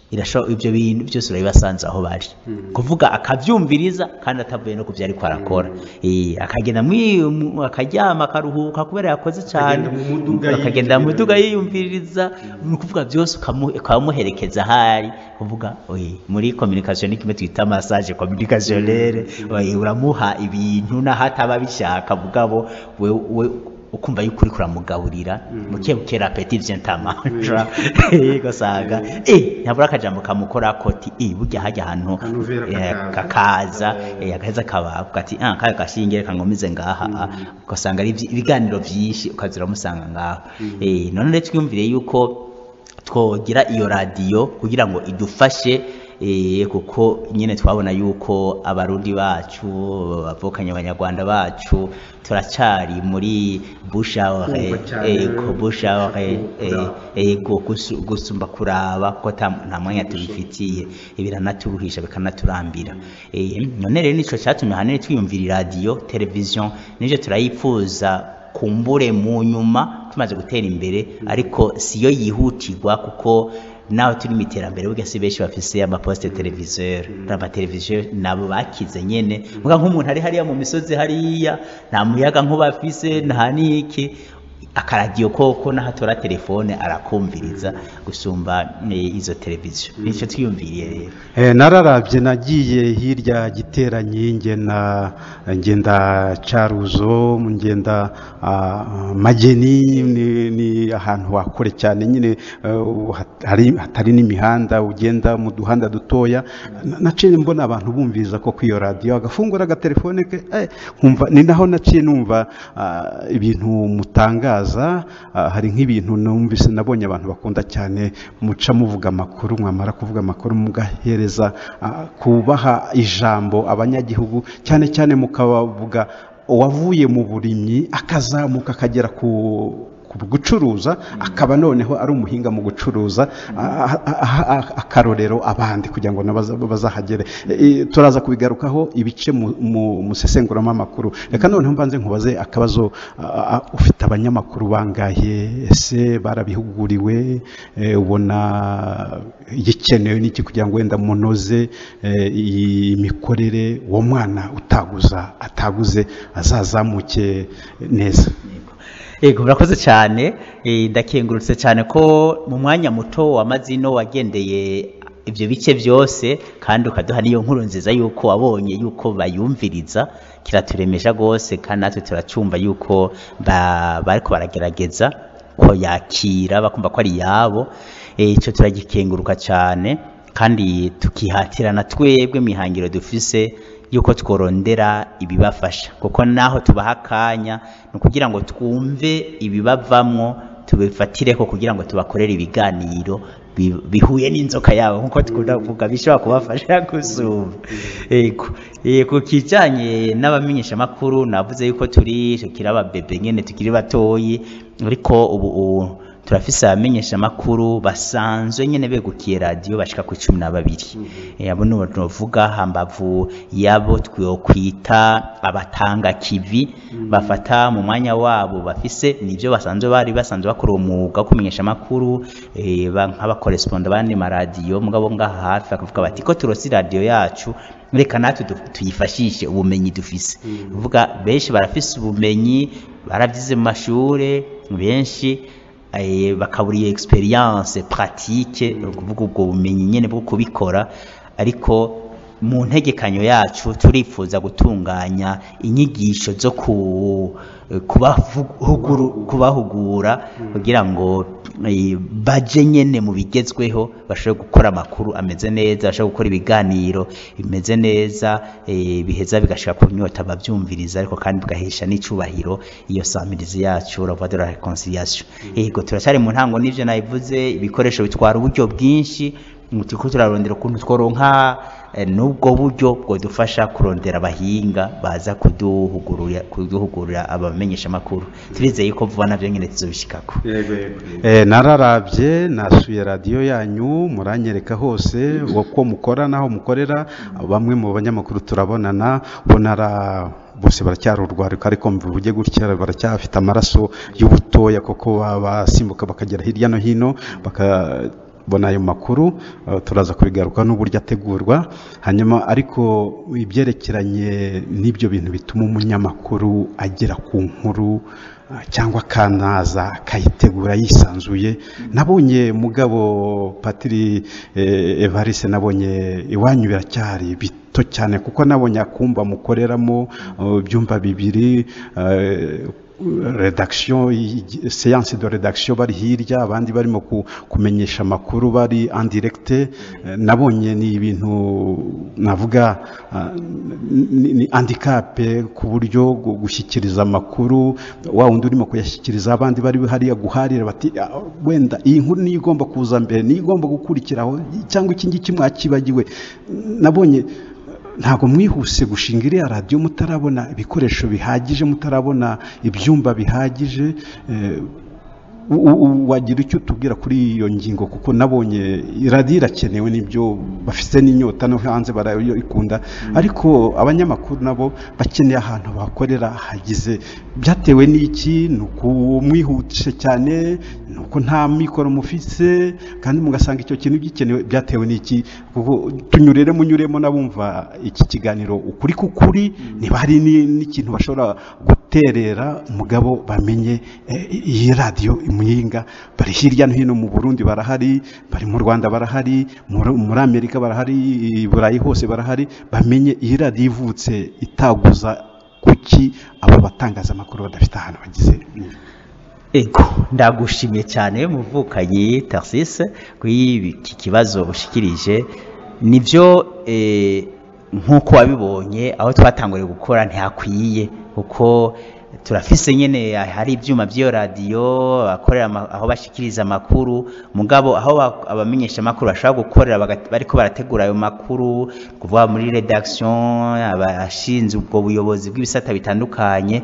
irasho ibyo bintu byose urabibasanze aho bari kuvuga akabyumviriza kandi atavuye no ku byo ariko arakora Eh, akagenda mwi- mu- akaryama akaruhuka kubera yakoze cyane Akagenda mu muduga akagenda mu yiyumvira. muduga yiyumviriza ni ukuvuga byose ukamu- ukamuherekeza ahari kuvuga oye, muri communication ni kimwe twita massage communicationnelle oye, uramuha ibintu naho ataba abishaka mugabo we, we ukumva yuko uriko uramugaburira buke buke rapeti vyentamaja ugasanga eh ntabura akajambo kamukora koti eh burya hajya ahantu Kanovera eh, kakaza. kakaza eh, agaheza kabavuga ati ah kaya gashinge kangomize ngaha ah." ugasanga ari ivyi- ibiganiro vyinshi ukazira musanga ngaho eh none rero twiyumvire yuko twogira iyo radiyo kugira ngo idufashe eh, kuko nyine twabona yuko abarundi bacu bavukanye abanyarwanda bacu turacari muri bushawre Kumva cyane, ko bushawre kumva. ego gusu- gusumba kuraba kuko ta- nta mwanya tubifitiye biranaturuhisha bikanaturambira Eh, none rero nico catumye ahanini twiyumvira iradiyo televiziyo nivyo turayipfuza kumbure mu nyuma tumaze gutera imbere ariko siyo yihutirwa kuko naho turi mu iterambere burya si benshi bafise amaposite televiseur amateleviziyo nabo bakize nyene muga nk'umuntu ari hariya mu misozi hariya nta muyaga nkuba afise nta niki akaradiyo koko n'ahatora telefone arakumviriza gusumba eh, izo televiziyo nico twiyumviriye rero Eh, nararabye nagiye hirya giteranyi ngenda ngenda caruzo ngenda ah, mageni ni, ni ahantu hakure cyane nyine eh, hat- hari hatari n'imihanda ugenda mu duhanda dutoya Na- naciye mbona abantu bumviriza ko kwiyo radio agafungura agatelefone ke eh, nkumva ni naho naciye numva ah, ibintu mutangaza ah, hari nk'ibintu numvise nabonye abantu bakunda cyane muca muvuga amakuru mwamara kuvuga amakuru mugahereza ah, kubaha ijambo abanyagihugu cyane cyane mukabavuga uwavuye mu burimyi akazamuka akagera ku ku gucuruza akaba noneho ari umuhinga mu gucuruza a- a- a- a- akarorero abandi kugira ngo nabo baza- bazahagere E, turaza kubigarukaho ibice mu- mu- musesenguramo amakuru reka noneho mbanze nkubaze akabazo a- a- ufite abanyamakuru bangahe ese barabihuguriwe E, ubona igikenewe n'iki kugira ngo wenda munoze e, iyi mikorere uwo mwana utaguza ataguze azazamuke neza Ego murakoze cyane eh, ndakengurutse cyane ko mu mwanya muto wamaze ino wagendeye ibyo bice byose kandi ukaduha n'iyo nkuru nziza yuko wabonye yuko bayumviriza kiraturemesha rwose kandi natwe turacyumva yuko ba- bariko baragerageza ko yakira bakumva ko ari iyabo Eh, ico turagikenguruka cyane kandi tukihatira na twebwe mihangiro dufise yuko tworondera ibibafasha kuko naho tubaha akanya ni ukugira ngo twumve ibibavamwo tubifatireko kugira ngo tubakorere ibiganiro bi- bihuye n'inzoka yabo nk'uko tukunda kuvuga bishobora kubafasha gusumba Ego. Eh, ku kijanye n'abamenyeshamakuru navuze yuko turi tukiri ababebe nyene tukiri batoyi ariko ubu ubu turafise abamenyeshamakuru basanzwe nyene begukiye radiyo bashika ku cumi na babiri Eh, abo nibo tuvuga hambavu yabo twokwita abatanga kivi bafata mu mwanya wabo bafise nivyo basanzwe bari basanzwe bakora umwuga wo kumenyesha amakuru eh, ba- nk'abakoresponda bandi maradiyo mugabo ngaha hafi bakavuga bati ko turosi radiyo yacu reka natwe du- tuyifashishe ubumenyi dufise uvuga benshi barafise ubumenyi baravyize mu mashure benshi eh, bakabura iyo experience pratique ni ukuvuga ubwo bumenyi nyene bwo kubikora ariko mu ntegekanyo yacu turifuza gutunganya inyigisho zo ku kubahuguru- kubahugura kugira ngo eh, baje nyene mu bigezweho bashobore gukora amakuru ameze neza bashobore gukora ibiganiro bimeze neza eh, biheza bigashika ku nyota abavyumviriza ariko kandi bigahesha n'icubahiro iyo samirizi yacu la voix de la réconciliation yego turacyari mu ntango n'ivyo nabivuze ibikoresho bitwara uburyo bwinshi ngo turiko turarondera ukuntu tworonka eh, n'ubwo buryo bwodufasha kurondera abahinga baza kuduhugurura kuduhugurira abamenyesha amakuru turizeye ko vuba navyo nyene tuzobishikako Eh, nararabye nasuye radiyo yanyu muranyereka hose uko mukora n'aho mukorera bamwe mu banyamakuru turabonana ubonara bose baracyari urwariko ariko mvuge gutya baracyafite amaraso y'ubutoya koko ba- basimbuka bakagera hirya no hino baka bona ayo makuru eh, turaza kubigaruka n'uburyo ategurwa hanyuma ariko ibyerekeranye n'ibyo bintu bituma umunyamakuru agera ku nkuru ah, cyangwa akanaza akayitegura yisanzuye nabonye mugabo patiri eh, evariste nabonye iwanyu biracyari bito cyane kuko nabonye akumba mukoreramo eh, ibyumba bibiri eh, redaction y- séance de redaction bari hirya abandi barimo ku- kumenyesha amakuru bari en direct eh, nabonye ni ibintu navuga ah, ni ni handicap ku buryo gu- gushyikiriza amakuru wa wundi urimo kuyashyikiriza abandi bari hariya guharira bati "Ah, wenda iyi nkuru niyo igomba kuza mbere niyo igomba gukurikiraho cyangwa iki ngiki mwakibagiwe nabonye ntabwo mwihuse gushinga iriya radiyo mutarabona ibikoresho bihagije mutarabona ibyumba bihagije eh, u- u- wagira icyo utubwira kuri iyo ngingo kuko nabonye radiyo irakenewe n'ibyo bafite n'inyota no hanze barayikunda ariko abanyamakuru nabo bakeneye ahantu bakorera hagize byatewe n'iki ni ukumwihutisha cyane ni uko nta mikoro mufise kandi mugasanga icyo kintu gikenewe byatewe n'iki kuko tunyurere munyuremo n'abumva iki kiganiro ukuri k'ukuri niba hari ni- n'ikintu bashobora guterera umugabo bamenye eh, iyi radiyo imuyinga bari hirya no hino mu burundi barahari bari mu rwanda barahari muri muri amerika barahari i burayi hose barahari bamenye iyi radiyo ivutse itaguza kuki abo batangazamakuru badafite ahantu bagize ego ndagushimiye cyane muvukanyi tarsise kuri iki kibazo ushikirije nibyo eh, nk'uko wabibonye aho twatanguriye gukora ntihakwiye kuko turafise nyene hari ibyuma by'iyo radiyo abakorera ama- aho bashikiriza amakuru mugabo aho ba- abamenyesha amakuru bashobora gukorera baga- bariko barategura ayo makuru kuvuga muri redaction abashinzwe ubwo buyobozi bw'ibisata bitandukanye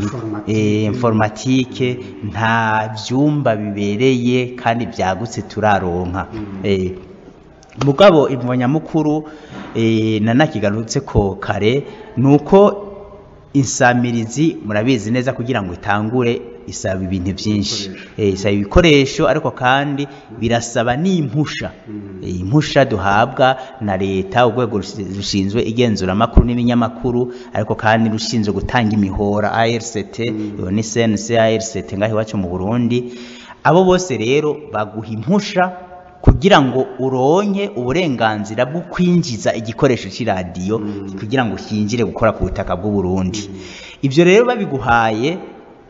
eh, informatike nta byumba bibereye kandi byagutse turaronka eh, mugabo imvo nyamukuru eh, nanakigarutse ko kare ni uko insamirizi murabizi neza kugira ngo itangure isaba ibintu byinshi Eh, isaba ibikoresho ariko kandi birasaba n'impusha Eh, impusha duhabwa na leta urwego rusi- rushinzwe igenzuramakuru n'ibinyamakuru ariko kandi rushinzwe gutanga imihora ARCT iyo ni CNC ARCT ngaho iwacu mu Burundi abo bose rero baguha impusha kugira ngo uronke uburenganzira bwo kwinjiza igikoresho cy'iradiyo kugira ngo kinjire gukora ku butaka bw'u Burundi ibyo rero babiguhaye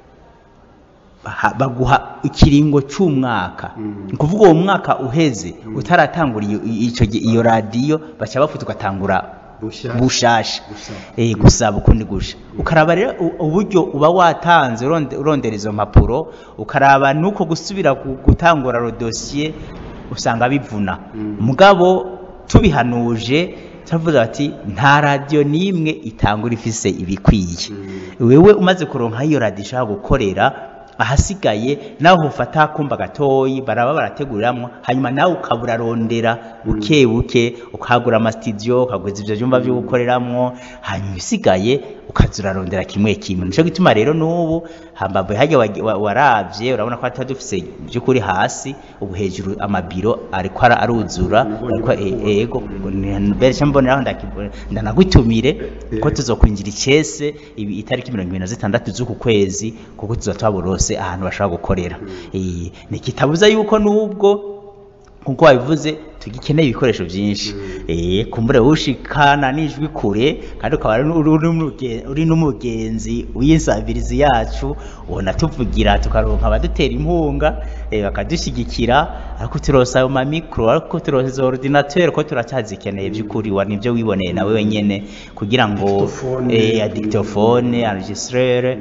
baha- baguha ikiringo cy'umwaka ni ukuvuga uwo mwaka uheze utaratangura iyo- icyo gi- iyo radiyo baca bafuta ugatangura bushasha eh gusaba ukundi gusha ukaraba rero u- uburyo uba watanze uronde- urondera izo mpapuro ukaraba nuko gusubira gu- gutangura ro dossier usanga bivuna mugabo tubihanuje turavuga bati nta radiyo n'imwe itangura ifise ibikwiye wewe umaze kuronka iyo radiyo ishaka gukorera ahasigaye nawe ufata akumba gatoyi baraba barateguriramwo hanyuma nawe ukaba urarondera buke buke ukagura amasitidiyo ukaguza ivyo vyumba vyo gukoreramwo hanyuma ibisigaye ukaza urarondera kimwe kimwe nico gituma rero n'ubu hambavu harya wagi- wa- waravye urabona ko hatari dufise vy'ukuri hasi ubu hejuru amabiro ariko ara- aruzura ariko e- ego mbere mboneraho ndaki- ndanagutumire ko tuzokwinjira icese ibi- itariki mirongo ibiri na zitandatu z'uku kwezi kuko tuzoba twaborose ahantu bashobora gukorera Eh, ntikitabuza yuko n'ubwo nkuko wabivuze tugikeneye ibikoresho byinshi eh kumbure ushikana n'ijwi kure kandi ukaba ari uri- uri n'umuge- uri n'umugenzi w'insabirizi yacu ubona tuvugira tukaronka abadutera inkunga eh, bakadushyigikira ariko turosa ayo mamikro ariko turosa izo ordinateur ko turacyazikeneye by'ukuri wa nibyo wiboneye nawe wenyene kugira ngo eh, dictaphone enregistreur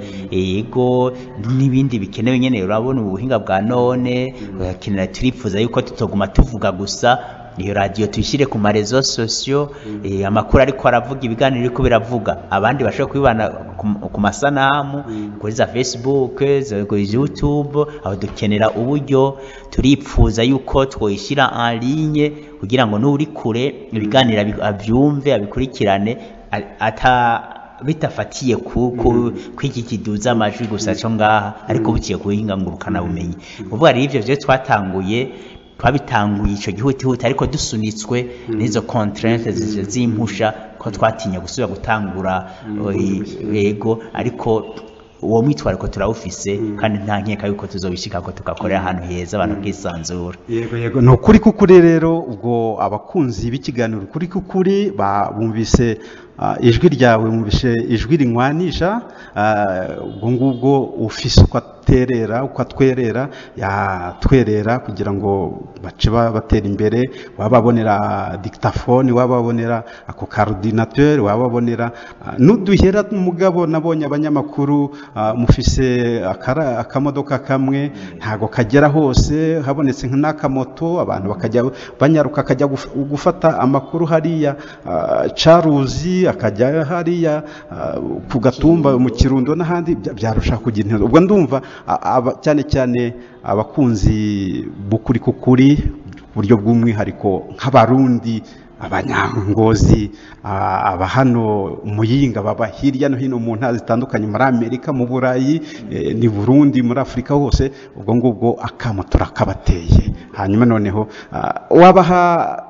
yego n'ibindi bikenewe nyene urabona ubuhinga bwa none urakenera turifuza yuko tutoguma tuvuga gusa iyo radiyo tuyishyire ku marezo sosiyo eh, amakuru ariko aravuga ibiganiro ariko biravuga abandi bashobora kubibana ku- ku masanamu kuri za facebook za- kuri youtube aho dukenera uburyo turipfuza yuko twoyishyira en ligne kugira ngo n'uri kure ibiganiro abi- abyumve abikurikirane a- ata bitafatiye ku ku kwiki kiduza amajwi gusa cyo ngaha ariko bukiye kuhinga ngurukana bumenyi uvuga rero ivyo vyo twatanguye twabitanguye ico gihutihuti ariko dusunitswe n'izo contrainte zije zimpusha ko twatinya gusubira gutangura eh, yego ariko uwo mwitwariko turawufise kandi nta nkeka yuko tuzobishika ko tugakorera ahantu heza abantu bwisanzura yego yego ni ukuri k'ukuri rero ubwo abakunzi b'ikiganiro ukuri k'ukuri ba- bumvise ah, ijwi ryawe bumvise ijwi rinywanisha ah, ubwo ngubwo ufise uko aterera uko atwerera yatwerera kugira ngo bace ba- batera imbere waba babonera dictaphone waba babonera ako coordinateur waba babonera ah, n'uduhera mugabo nabonye abanyamakuru ah, mufise akara- akamodoka kamwe ntago kagera hose habonetse n'akamoto abantu bakajya banyaruka akajya guf- gufata amakuru hariya ah, caruzi akajya hariya ah, ku gatumba mu kirundo n'ahandi bya- byarusha kugira intego ubwo ndumva a- aba- cyane cyane abakunzi b'ukuri k'ukuri ku buryo bw'umwihariko nk'abarundi abanyangozi ah, aba hano muyinga baba hirya no hino mu ntara zitandukanye muri amerika mu burayi eh, ni burundi muri afurika hose ubwo ngubwo akamo turakabateye hanyuma noneho ah, wabaha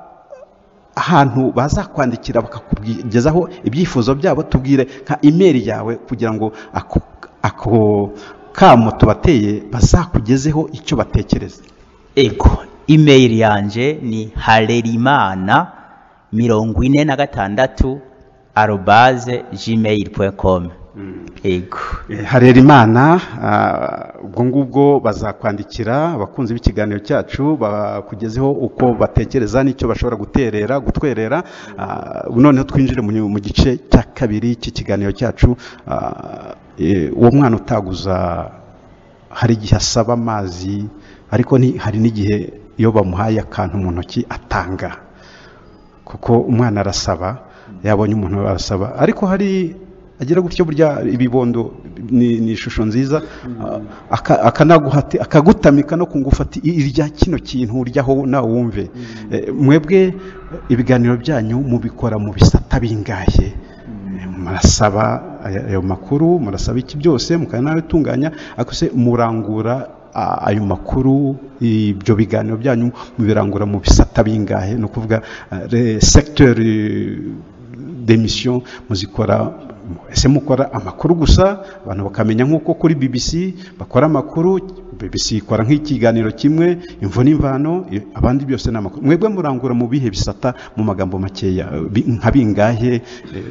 ahantu bazakwandikira bakakugezaho ibyifuzo byabo tubwire nka imeri yawe kugira ngo ako, ako kamo tubateye bazakugezeho icyo batekereza ego email yanje ni harerimana mirongo ine na gatandatu arobaze gmail com ego Eh, harerimana ah, ubwo ngubwo bazakwandikira abakunzi b'ikiganiro cyacu bakugezeho uko batekereza n'icyo bashobora guterera gutwerera Ah, noneho twinjire mu mu gice cya kabiri cy'ikiganiro cyacu Ah, eh, uwo mwana utaguza hari igihe asaba amazi ariko ni- hari n'igihe iyo bamuhaye akantu mu ntoki atanga kuko umwana arasaba yabonye umuntu arasaba ariko hari agira gutyo burya ibibondo ni, ni ishusho nziza ah, aka- akanaguhati akagutamika no kungufata irya kino kintu uryaho nawe wumve Eh, mwebwe ibiganiro byanyu mubikora mu bisata bingahe murasaba aya- ayo makuru murasaba iki byose mukanabitunganya ariko se murangura a- ayo makuru ibyo biganiro byanyu mubirangura mu bisata bingahe ni ukuvuga eh, secteur eh, d'émission muzikora ese mukora amakuru gusa abantu bakamenya nk'uko kuri BBC bakora amakuru BBC ikora nk'ikiganiro kimwe imvo n'imvano i- abandi byose ni amakuru mwebwe murangura mu bihe bisata mu magambo makeya eh, bi- nka bingahe eh,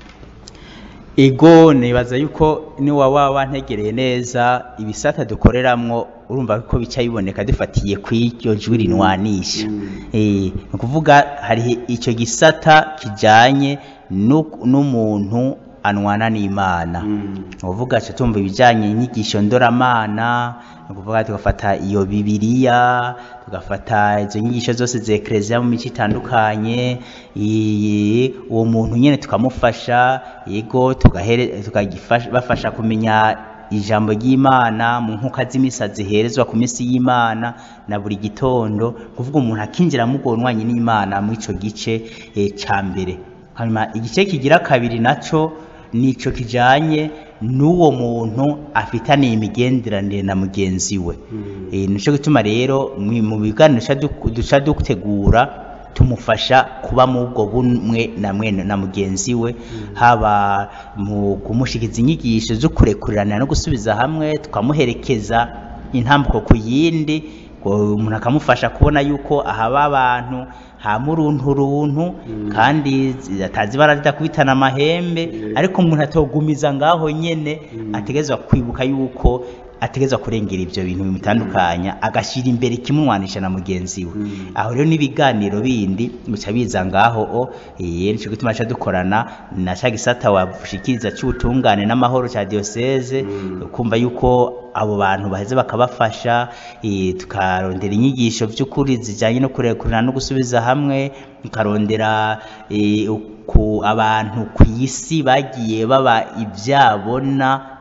ego nibaza yuko niwa waba wantegereye neza ibisata dukoreramwo urumva ko bica biboneka dufatiye ku iryo jwi rinwanisha Eh, ni ukuvuga hari icyo gisata kijanye nu- n'umuntu anwana n'imana ni ukuvuga tuca tumva ibijyanye inyigisho ndoramana ni ukuvuga tugafata iyo bibiriya tugafata izo nyigisho zose za ekereziya mu mico itandukanye i- uwo muntu nyine tukamufasha yego tugahere- tukabafasha kumenya ijambo ry'imana mu nkuka z'imisa ziherezwa ku minsi y'imana na buri gitondo kuvuga umuntu akinjira mugonwanye n'imana muri ico gice eh, ca mbere hanyuma igice kigira kabiri naco nico kijanye n'uwo muntu afitaniye imigenderanire na mugenzi we Eh, nico gituma rero mwi- mu biganiro duca du- duca dutegura tumufasha kuba mu ubwo bumwe na mwene na mugenzi we haba mu kumushikiza inyigisho zo kurekurirana no gusubiza hamwe tukamuherekeza intambuko ku yindi ngo umuntu akamufasha kubona yuko ahaba abantu hama uruntu runtu kandi atazi ibara ridakubitana amahembe ariko umuntu atogumiza ngaho nyene ategerezwa kwibuka yuko ategerezwa kurengera ibyo bintu bimutandukanya agashyira imbere ikimumwanisha na mugenzi we aho rero n'ibiganiro bindi bica biza ngaho o eh, nico gituma ca dukorana na ca gisata washikiriza c'ubutungane n'amahoro ca diocese kumva yuko abo bantu baheze bakabafasha eh, tukarondera inyigisho by'ukuri zijyanye no kurekurana no gusubiza hamwe tukarondera eh, ku abantu ku isi bagiye baba ibyabona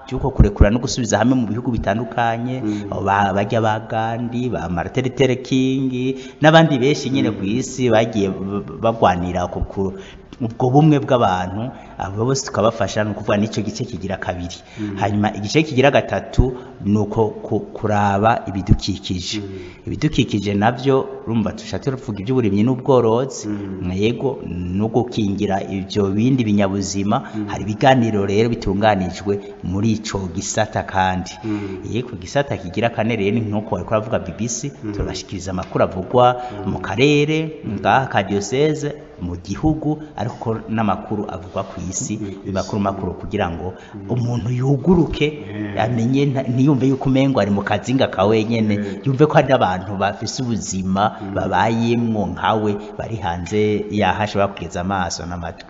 cy'uko kurekura no gusubiza hamwe mu bihugu bitandukanye ba- bajya ba Gandhi ba Martin Luther King n'abandi benshi nyine ku isi bagiye b- bagwanira ku ku- ubwo bumwe bw'abantu abo bose tukabafasha ni ukuvuga n'icyo gice kigira kabiri hanyuma igice kigira gatatu ni uko ku- kuraba ibidukikije ibidukikije nabyo urumva tushatse tuvuga iby'uburimyi n'ubworozi yego no gukingira ibyo bindi binyabuzima hari ibiganiro rero bitunganijwe muri ico gisata kandi yego gisata kigira kane rero ni nk'uko bariko baravuga BBC turabashikiriza amakuru avugwa mu karere ngaha ka diocese mu gihugu ariko n'amakuru avugwa ku isi makuru makuru kugira ngo umuntu yuguruke amenye nta- ntiyumve yuko umengo ari mu kazinga ka wenyene yumve ko hari abantu bafise ubuzima babayemwo nkawe bari hanze yaho ashobora kugeza amaso n'amatwi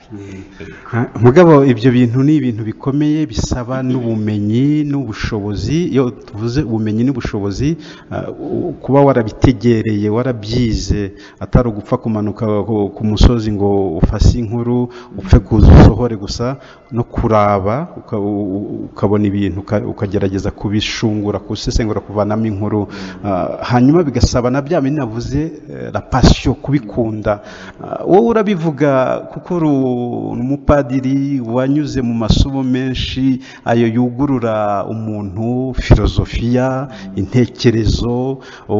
Ha, mugabo ibyo bintu ni ibintu bikomeye bisaba n'ubumenyi n'ubushobozi iyo tuvuze ubumenyi n'ubushobozi ah, u- kuba warabitegereye warabyize atari ugupfa kumanuka ku- ku musozi ngo ufase inkuru upfe kuza usohore gusa no kuraba uka- u- u- ukabona ibintu uka- ukagerageza kubishungura kusesengura kuvanamo inkuru Ah, hanyuma bigasaba na bya bindi navuze eh, la passion kubikunda Ah, wowe urabivuga kuko uri umupadiri wanyuze mu masomo menshi ayo yugurura umuntu filozofiya intekerezo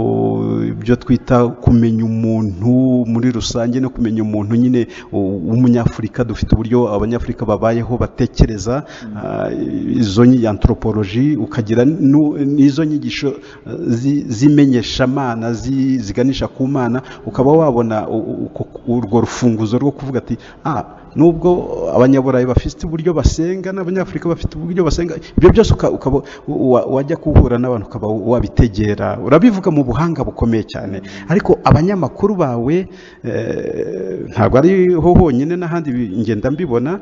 o, ibyo twita kumenya umuntu muri rusange no kumenya umuntu nyine u- w'umunyafurika dufite uburyo abanyafurika babayeho batekereza ah, izo nyi- anthropology ukagira nu- n'izo nyigisho ah, zi- z'imenyeshamana zi- ziganisha ku mana ukaba wabona u- u- uko- urwo rufunguzo rwo kuvuga ati ah nubwo abanyaburayi bafite uburyo basenga n'abanyafurika bafite uburyo basenga ibyo byose uka- ukaba wa- wajya guhura n'abantu ukaba wabitegera urabivuga mu buhanga bukomeye cyane ariko abanyamakuru bawe eh, ntabwo ariho honyine n'ahandi bi- ngenda mbibona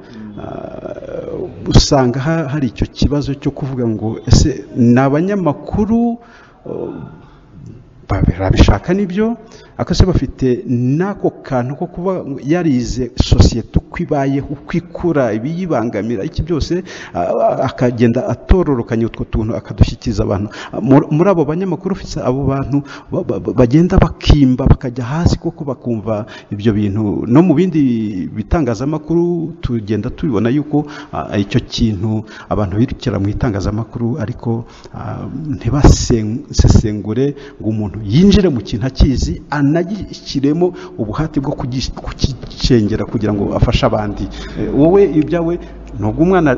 ah, usanga ha- hari icyo kibazo cyo kuvuga ngo ese ni abanyamakuru oh, barabishaka nibyo ariko se bafite n'ako kantu ko kuba yarize sosiyete uko ibayeho uko ikura ibiyibangamira iki byose ah, akagenda atororokanya utwo tuntu akadushyikiriza abantu Ah, muri muri abo banyamakuru ufite abo bantu ba- ba- ba- bagenda bakimba bakajya hasi koko bakumva ibyo bintu no mu bindi bitangazamakuru tugenda tubibona yuko ah, icyo kintu abantu birukira mu itangazamakuru ariko ah, ntibasesengure ngo umuntu yinjire mu kintu akizi anagishyiremo ubuhati bwo kugis- kukicengera kugira ngo afashe abandi Eh, wowe ibyawe nubwo umwana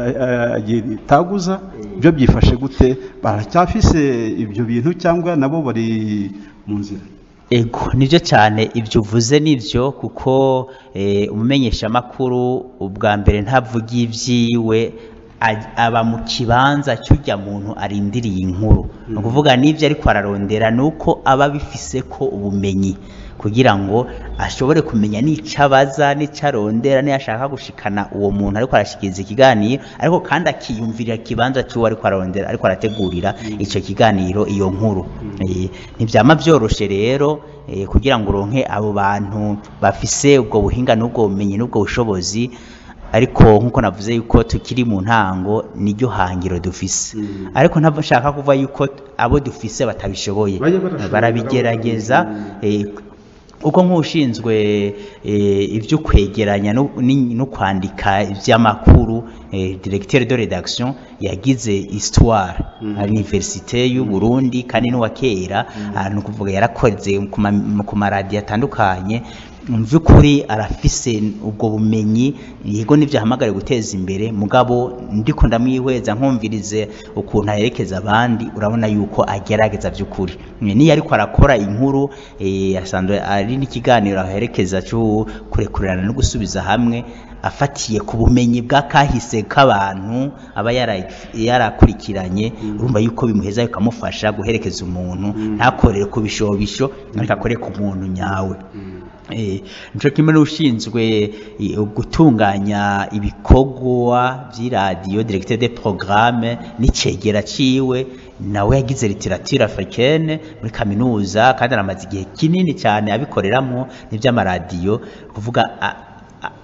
yitaguza byo byifashe gute baracyafise ibyo bintu cyangwa nabo bari mu nzira ego nibyo cyane ibyo uvuze nibyo kuko eh, umumenyeshamakuru ubwa mbere ntavuga ibyiwe aj- aba mu kibanza cy'ujya muntu arindiriye inkuru ni ukuvuga n'ibyo ariko ararondera ni uko aba abifise ko ubumenyi kugira ngo ashobore kumenya n'icyo abaza n'icyo arondera n'iyo ashaka gushikana uwo muntu ariko arashikiriza ikiganiro ariko kandi akiyumvirira ikibanza cy'uwo ariko arondera ariko arategurira icyo kiganiro iyo nkuru Eh, ntibyama byoroshe rero eh, kugira ngo uronke abo bantu bafise ubwo buhinga n'ubwo bumenyi n'ubwo bushobozi ariko nk'uko navuze yuko tukiri mu ntango niryo hangiro dufise ariko ntabwo nshaka kuvuga yuko abo dufise batabishoboye Bajya barashoboye, barabigerageza eh, uko nk'ushinzwe eh, ibyo kwegeranya no ni- no kwandika iby'amakuru eh, directeur de rédaction yagize histoire à l'université y'u Burundi kandi n'uwa kera ah, ni ukuvuga yarakoze ku ma- ku maradiyo atandukanye mu by'ukuri arafise ubwo bumenyi yego n'ibyo ahamagariye guteza imbere mugabo ndiko ndamwihweza nkumvirize ukuntu aherekeza abandi urabona yuko agerageza by'ukuri niyo ariko arakora inkuru eh, asanzwe ari n'ikiganiro aherekeza cyo kurekurana no gusubiza hamwe afatiye ku bumenyi bwa kahise k'abantu aba yara- yarakurikiranye urumva yuko bimuheza bikamufasha guherekeza umuntu ntakorere ku bishobisho ariko akore ku muntu nyawe Eh, nico kimwe n'ushinzwe eh, gutunganya ibikorwa by'iradiyo directeur de programme n'icegera ciwe nawe yagize literature africaine muri kaminuza kandi aramaze igihe kinini cyane abikoreramwo n'iby'amaradiyo kuvuga a- a-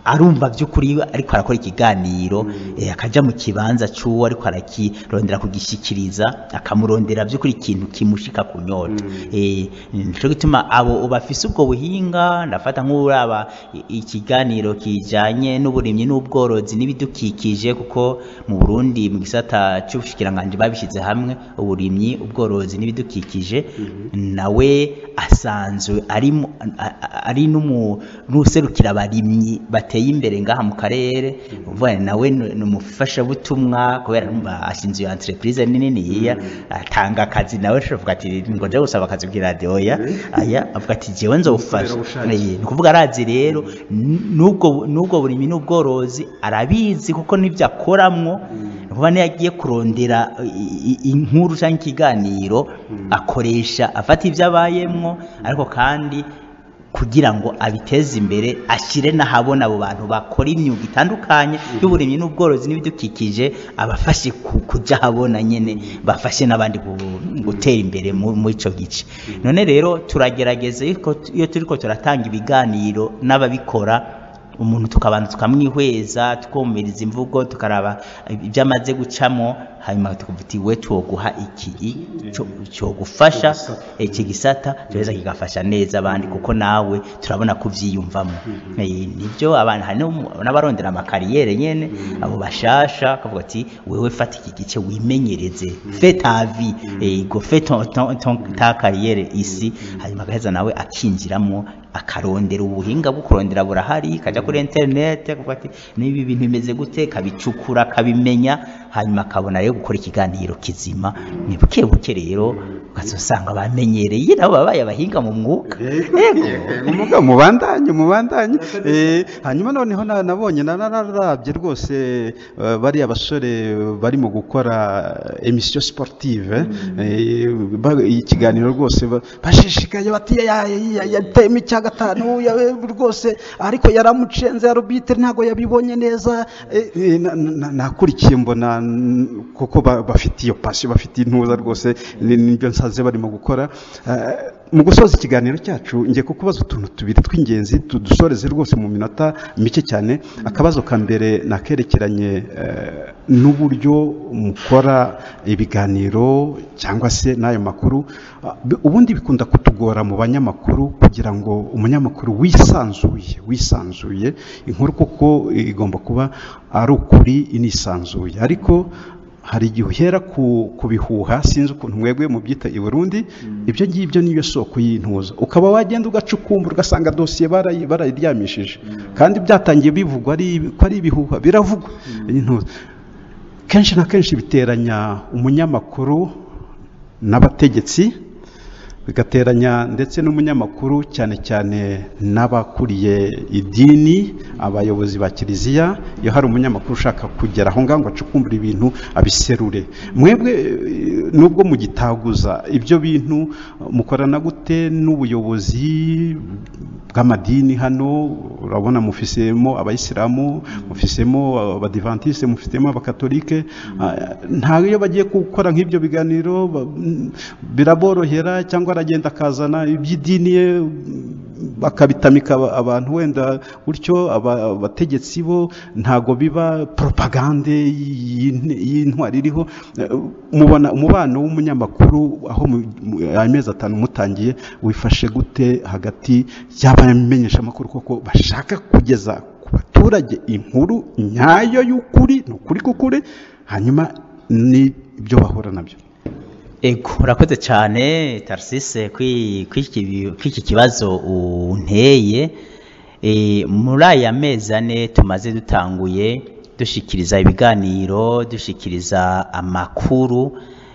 arumva by'ukuri ariko arakora ikiganiro eh, akaja mu kibanza c'uwo ariko arakirondera kugishikiriza akamurondera by'ukuri ikintu kimushika ku nyota eh, nico gituma abo bafise ubwo buhinga ndafata nk'uraba i- ikiganiro kijanye n'uburimyi n'ubworozi n'ibidukikije kuko mu Burundi mu gisata c'ubushikiranganje babishize hamwe uburimyi ubworozi n'ibidukikije nawe asanzwe ari mu- a- a- ari n'umu- n'userukira abarimyi bateye imbere ngaha mu karere uvuga nawe ni ni umufashabutumwa kubera numva ashinze iyo entreprise nini yiya atanga akazi nawe ashobora ati ngo nje gusaba akazi kuri radio ya aya avuga ati jewe nzofasha Umukorerabushake. Eh, ni ukuvuga arazi rero n- n'ubwo n'ubwo burimyi n'ubworozi arabizi kuko n'ibyo akoramwo ni ukuvuga niyo agiye kurondera i- i- inkuru cyangwa ikiganiro akoresha afata ibyo abayemwo ariko kandi kugira ngo abiteze imbere ashyire n'ahabona abo bantu bakora imyuga itandukanye y'uburimyi n'ubworozi n'ibidukikije abafashe ku- kuja ahabona nyene bafashe n'abandi gu- gutera imbere mu- muri ico gice none rero turagerageza yuko t- iyo turiko turatanga ibiganiro n'ababikora umuntu tukabanza tukamwihweza tukumviriza imvugo tukaraba ibyo amaze gucamo hanyuma tukavuga uti we twoguha iki cyo- cyogufasha iki gisata cyeza kigafasha neza abandi kuko nawe turabona ko uvyiyumvamo Eh, nibyo abantu hari n'um- n'abarondera amakariyere nyene abo bashasha akavuga ati wewe fata iki gice wimenyereze fe ta vie eh, go fe ton, ton, ton, ta kariyere isi hanyuma agaheza nawe akinjiramo akarondera ubuhinga bwo kurondera burahari kaja kuri internet akavuga ati nibi bintu bimeze gute kabicukura kabimenya hanyuma akabona rero gukora ikiganiro kizima ni buke buke rero ukazosanga bamenyereye nabo babaye abahinga mu mwuga umuga mubandanye mubandanye Eh, hanyuma noneho na- nabonye na- nararabye rwose eh, bariya basore barimo gukora emission sportive eh, ba- ikiganiro rwose ba- bashishikaye bati ya- ya- yateyemo icya gatanu ya- rwose ariko yaramucenze ya arbitre ntabwo yabibonye neza eh, eh, na- na- nakurikiye mbona n- kuko ba- bafite iyo passion bafite intuza rwose ni- nibyo nsaze barimo gukora Eh, mu gusoza ikiganiro cyacu ngiye kukubaza utuntu tubiri tw'ingenzi tudusoreze rwose mu minota mike cyane akabazo ka mbere nakerekeranye eh, n'uburyo mukora ibiganiro cyangwa se n'ayo makuru Ah, bi- ubundi bikunda kutugora mu banyamakuru kugira ngo umunyamakuru wisanzuye wisanzuye inkuru koko igomba kuba ari ukuri inisanzuye ariko hari igihe uhera ku, ku bihuha sinzi ukuntu mwebwe mubyita i Burundi ibyo ngibyo niyo soko y'intuza ukaba wagenda ugacukumbura ugasanga dosiye barayi- barayiryamishije kandi byatangiye bivugwa ari ko ari ibihuha biravugwa intuza kenshi na kenshi biteranya umunyamakuru n'abategetsi bigateranya ndetse n'umunyamakuru cyane cyane n'abakuriye idini abayobozi ba kiliziya iyo hari umunyamakuru ushaka kugera aho ngaho ngo acukumbure ibintu abiserure mwebwe eh, nubwo mugitaguza ibyo bintu mukorana gute n'ubuyobozi bw'amadini hano urabona mufisemo abayisilamu mufisemo abadivantiste mufitemo abakatolike ah, ntabwo iyo bagiye gukora nk'ibyo biganiro ba- mm, biraborohera cyangwa aragenda akazana iby'idini ye bakabitamika aba- abantu wenda gutyo aba- abategetsi bo ntago biba propagande y'int- y'intwari iriho Eh, mubona umubano w'umunyamakuru aho mu- mu- amezi atanu mutangiye wifashe gute hagati y'abamenyeshamakuru koko bashaka kugeza ku baturage inkuru nyayo y'ukuri ni ukuri k'ukuri hanyuma n'ibyo bahura nabyo Ego, urakoze cyane Tarsise kw'iki kibazo unteye e, muri aya mezi ane tumaze dutanguye dushikiriza ibiganiro dushikiriza amakuru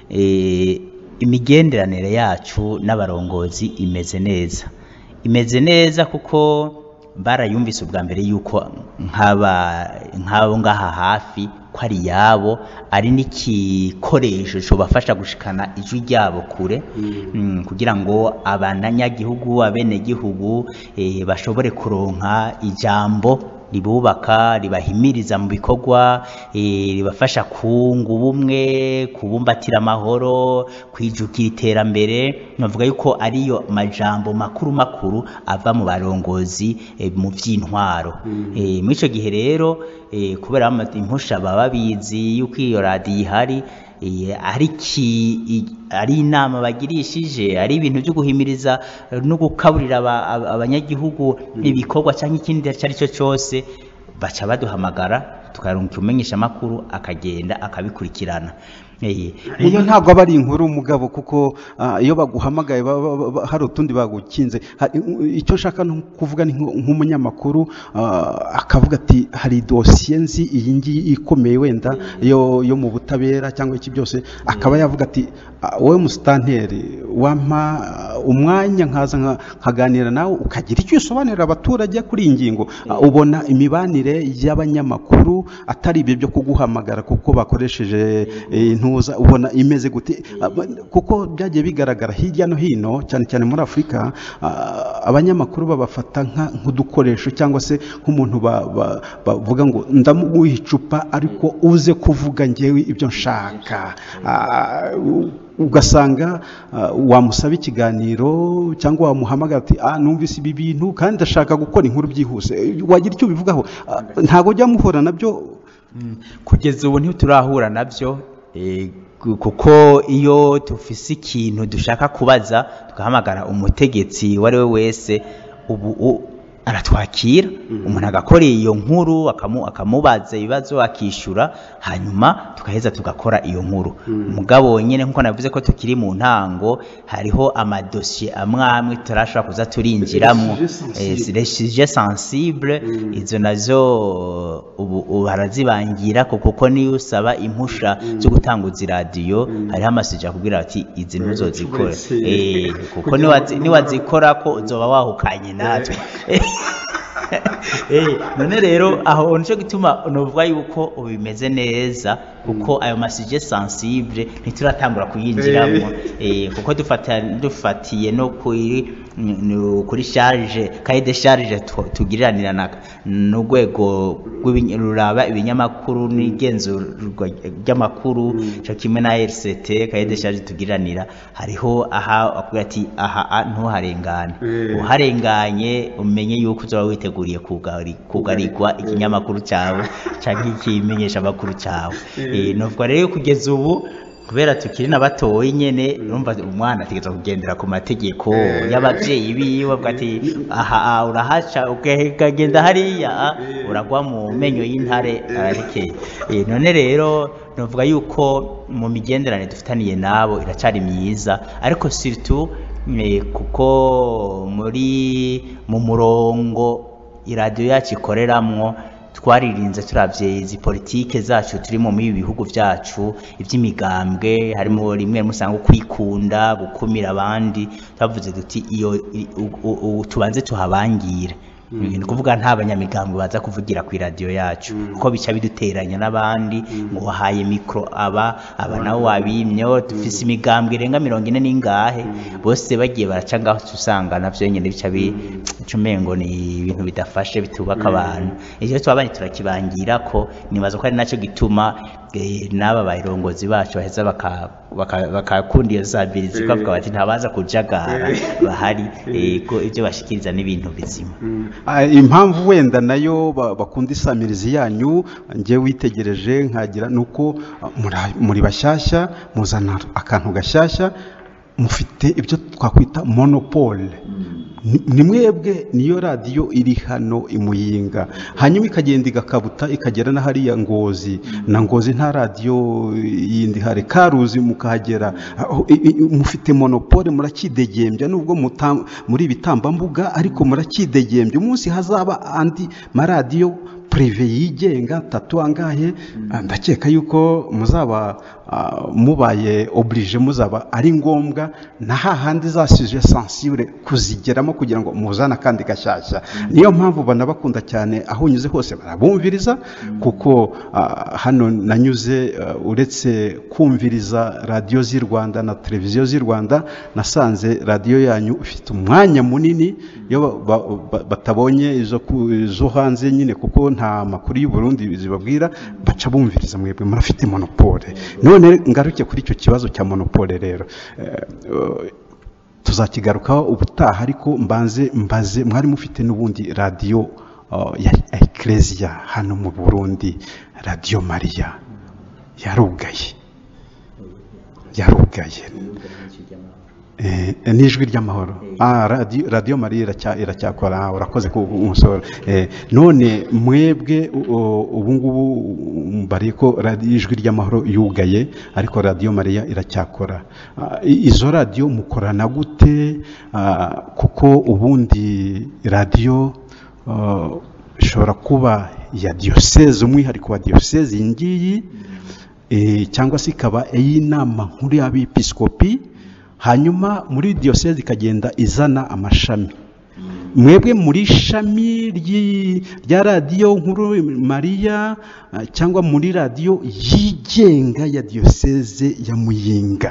e, imigenderanire yacu n'abarongozi imeze neza imeze neza kuko barayumvise ubwa mbere yuko nk'aba nk'abo ngaha hafi ko ari yabo ari n'igikoresho cyobafasha gushikana ijwi ryabo kure mm, kugira ngo abanyagihugu abenegihugu eh, bashobore kuronka ijambo ribubaka ribahimiriza mu bikorwa eh, ribafasha kunga ubumwe kubumbatira amahoro kwijukira iterambere navuga yuko ariyo majambo makuru makuru ava mu barongozi eh, mu vy'intwaro eh, muri ico gihe rero eh, kubera ama- impusha baba bizi yuko iyo radiyo ihari eh, ari ki- i- ari inama bagirishije ari ibintu byo guhimiriza eh, no gukaburira aba- aba- abanyagihugu ibikorwa cyangwa ikindi icyo ari cyo cyose baca baduhamagara tukarunga umenyesha amakuru akagenda akabikurikirana Eh, iyo ntabwo aba ari inkuru mugabo kuko ah, iyo baguhamagaye ba- ba- ba- hari utundi bagukinze Hari- icyo nshaka ni kuvuga ni nk- nk'umunyamakuru ah, akavuga ati hari dosiye nzi iyi ngiyi ikomeye wenda yo yo mu butabera cyangwa iki byose akaba yavuga ati "Ah, wowe musitanteri wampa ah, umwanya nkaza nka- nkaganira nawe ukagira icyo usobanurira abaturage kuri iyi ngingo Ah, ubona imibanire y'abanyamakuru atari ibyo byo kuguhamagara kuko bakoresheje eh, intuza ubona imeze gute Ah, ba- kuko byagiye bigaragara hirya no hino cyane cyane muri afurika ah, abanyamakuru babafata nka- nk'udukoresho cyangwa se nk'umuntu ba- ba- bavuga ngo ndamuha icupa ariko uze kuvuga ngewe ibyo nshaka Ah, u- ugasanga ah, wamusaba ikiganiro cyangwa wamuhamagara ati ah numvise ibi bintu kandi ndashaka gukora inkuru byihuse Eh, wagira icyo ubivugaho Ah, ntabwo ujya muhura nabyo kugeza ubu ntiturahura nabyo eh, gu- kuko iyo dufise ikintu dushaka kubaza tugahamagara umutegetsi uwo ari we wese ubu u- aratwakira umuntu agakora iyo nkuru akamu- akamubaza ibibazo akishyura hanyuma tugaheza tugakora iyo nkuru mugabo nyine nk'uko navuze ko tukiri mu ntango hariho amadosiye amwe amwe turashobora kuza turinjiramo Les sujets sensibles. suje sensible izo nazo ubu ubu barazibangira ko kuko niyo usaba impusha zo gutanguza iradiyo hariho amasuje akubwira ati izi ntuzozikora Uretse- Eh, kuko kugira niwazi- ngo- niwazikora ko uzoba wahukanye natwe Eh, none rero aho nicyo gituma nuvuga yuko ubu bimeze neza kuko ayo masuje sensible ntituratangura kuyinjiramo Eh, kuko dufata- dufatiye no kuri n- kuri charge kaye de charge tu- tugiriranira na- n'urwego rw'ibiny- ruraba ibinyamakuru n'igenzurwa ry'amakuru cyo kimwe na RCT kaye de charge tugiriranira hariho aha akubwira ati aha a- ntuharengane Eh. uharenganye umenye yuko uzaba witeguriye kugari- kugarirwa ikinyamakuru cyawe cyangwa ikimenyesha amakuru cyawe Eh, novuga rero kugeza ubu kubera tukiri na batoyi nyene urumva umwana ategerezwa kugendera ku mategeko y'abavyeyi biwe avuga ati aha aha, urahaca ukagenda hariya ah, uragwa mu menyo y'intare ararekeye Eh, none rero novuga yuko mu migenderanire dufitaniye nabo iracari myiza ariko surtout eh, kuko muri mu murongo iradiyo yacu ikoreramwo twaririnze turavye izi politike zacu turimo muri ibi bihugu vyacu ivy'imigambwe harimo rimwe musanga kwikunda gukumira abandi twavuze duti iyo i- u- u- u- tubanze tuhabangire ni kuvuga nta banyamigambwe baza kuvugira ku iradiyo yacu kuko bica biduteranya n'abandi ngo wahaye mikoro aba aba nabo wabimyo dufise imigambwe irenga mirongo ine n'ingahe bose bagiye baraca ngaho uca usanga navyo nyene bica bica umengo ni ibintu bidafashe bitubaka abantu ivyo twabanye turakibangira ko nibaza ko ari naco gituma eh, n'aba barongozi bacu baheza baka- baka- bakakunda iyo zabirizi bavuga bati ntabaza kujagara bahari eh, ko ivyo bashikiriza n'ibintu bizima Ah, impamvu wenda nayo ba- bakunda isamirizi yanyu njye witegereje nkagira ni uko ah, muri- muri bashyashya muzana akantu gashyashya mufite ibyo twakwita monopole Ni- ni mwebwe niyo radiyo iri hano imuyinga hanyuma ikagenda igakabuta ikagera na hariya ngozi na ngozi nta radiyo yindi hari karuzi mukahagera Aho- i- i- mufite monopole murakidegembya nubwo muta- muri ibitambambuga ariko murakidegembya umunsi hazaba andi maradiyo prive yigenga tatu angahe Ah, ndakeka yuko muzaba ah, mubaye oblige muzaba ari ngombwa na hahandi za sujet sensible kuzigeramo kugira ngo muzane akandi gashyashya niyo mpamvu banabakunda cyane aho unyuze hose barabumviriza kuko ah, hano nanyuze ah, uretse kumviriza radiyo z'i rwanda na televiziyo z'i rwanda nasanze radiyo yanyu ifite umwanya munini iyo ba- ba- ba- batabonye izo ku- izo hanze nyine kuko nta makuru y'u Burundi zibabwira baca bumviriza mwebwe murafite monopole none ngaruke kuri icyo kibazo cya monopole rero Eh, eh, tuzakigarukaho ubutaha ariko mbanze mbaze mwari mufite n'ubundi radiyo uh, ya ekereziya hano mu burundi radiyo mariya yarugaye yarugaye Eh, n'ijwi ry'amahoro ah, radiyo, radiyo mariya iracya- iracyakora ah, urakoze ku umusoro eh, none mwebwe u- u- ubu ngubu bari ko radiyo ijwi ry'amahoro yugaye ariko radiyo mariya iracyakora Ah, i- izo radiyo mukorana gute Ah, kuko ubundi radiyo ah, ishobora kuba iya diyoseze umwihariko wa diyoseze iyi ngiyi eh, cyangwa se ikaba iy'inama nkuru y'abepiskopi hanyuma muri diyoseze ikagenda izana amashami mwebwe muri shami ry'i- rya radiyo nkuru mariya ah, cyangwa muri radiyo yigenga ya diyoseze ya muyinga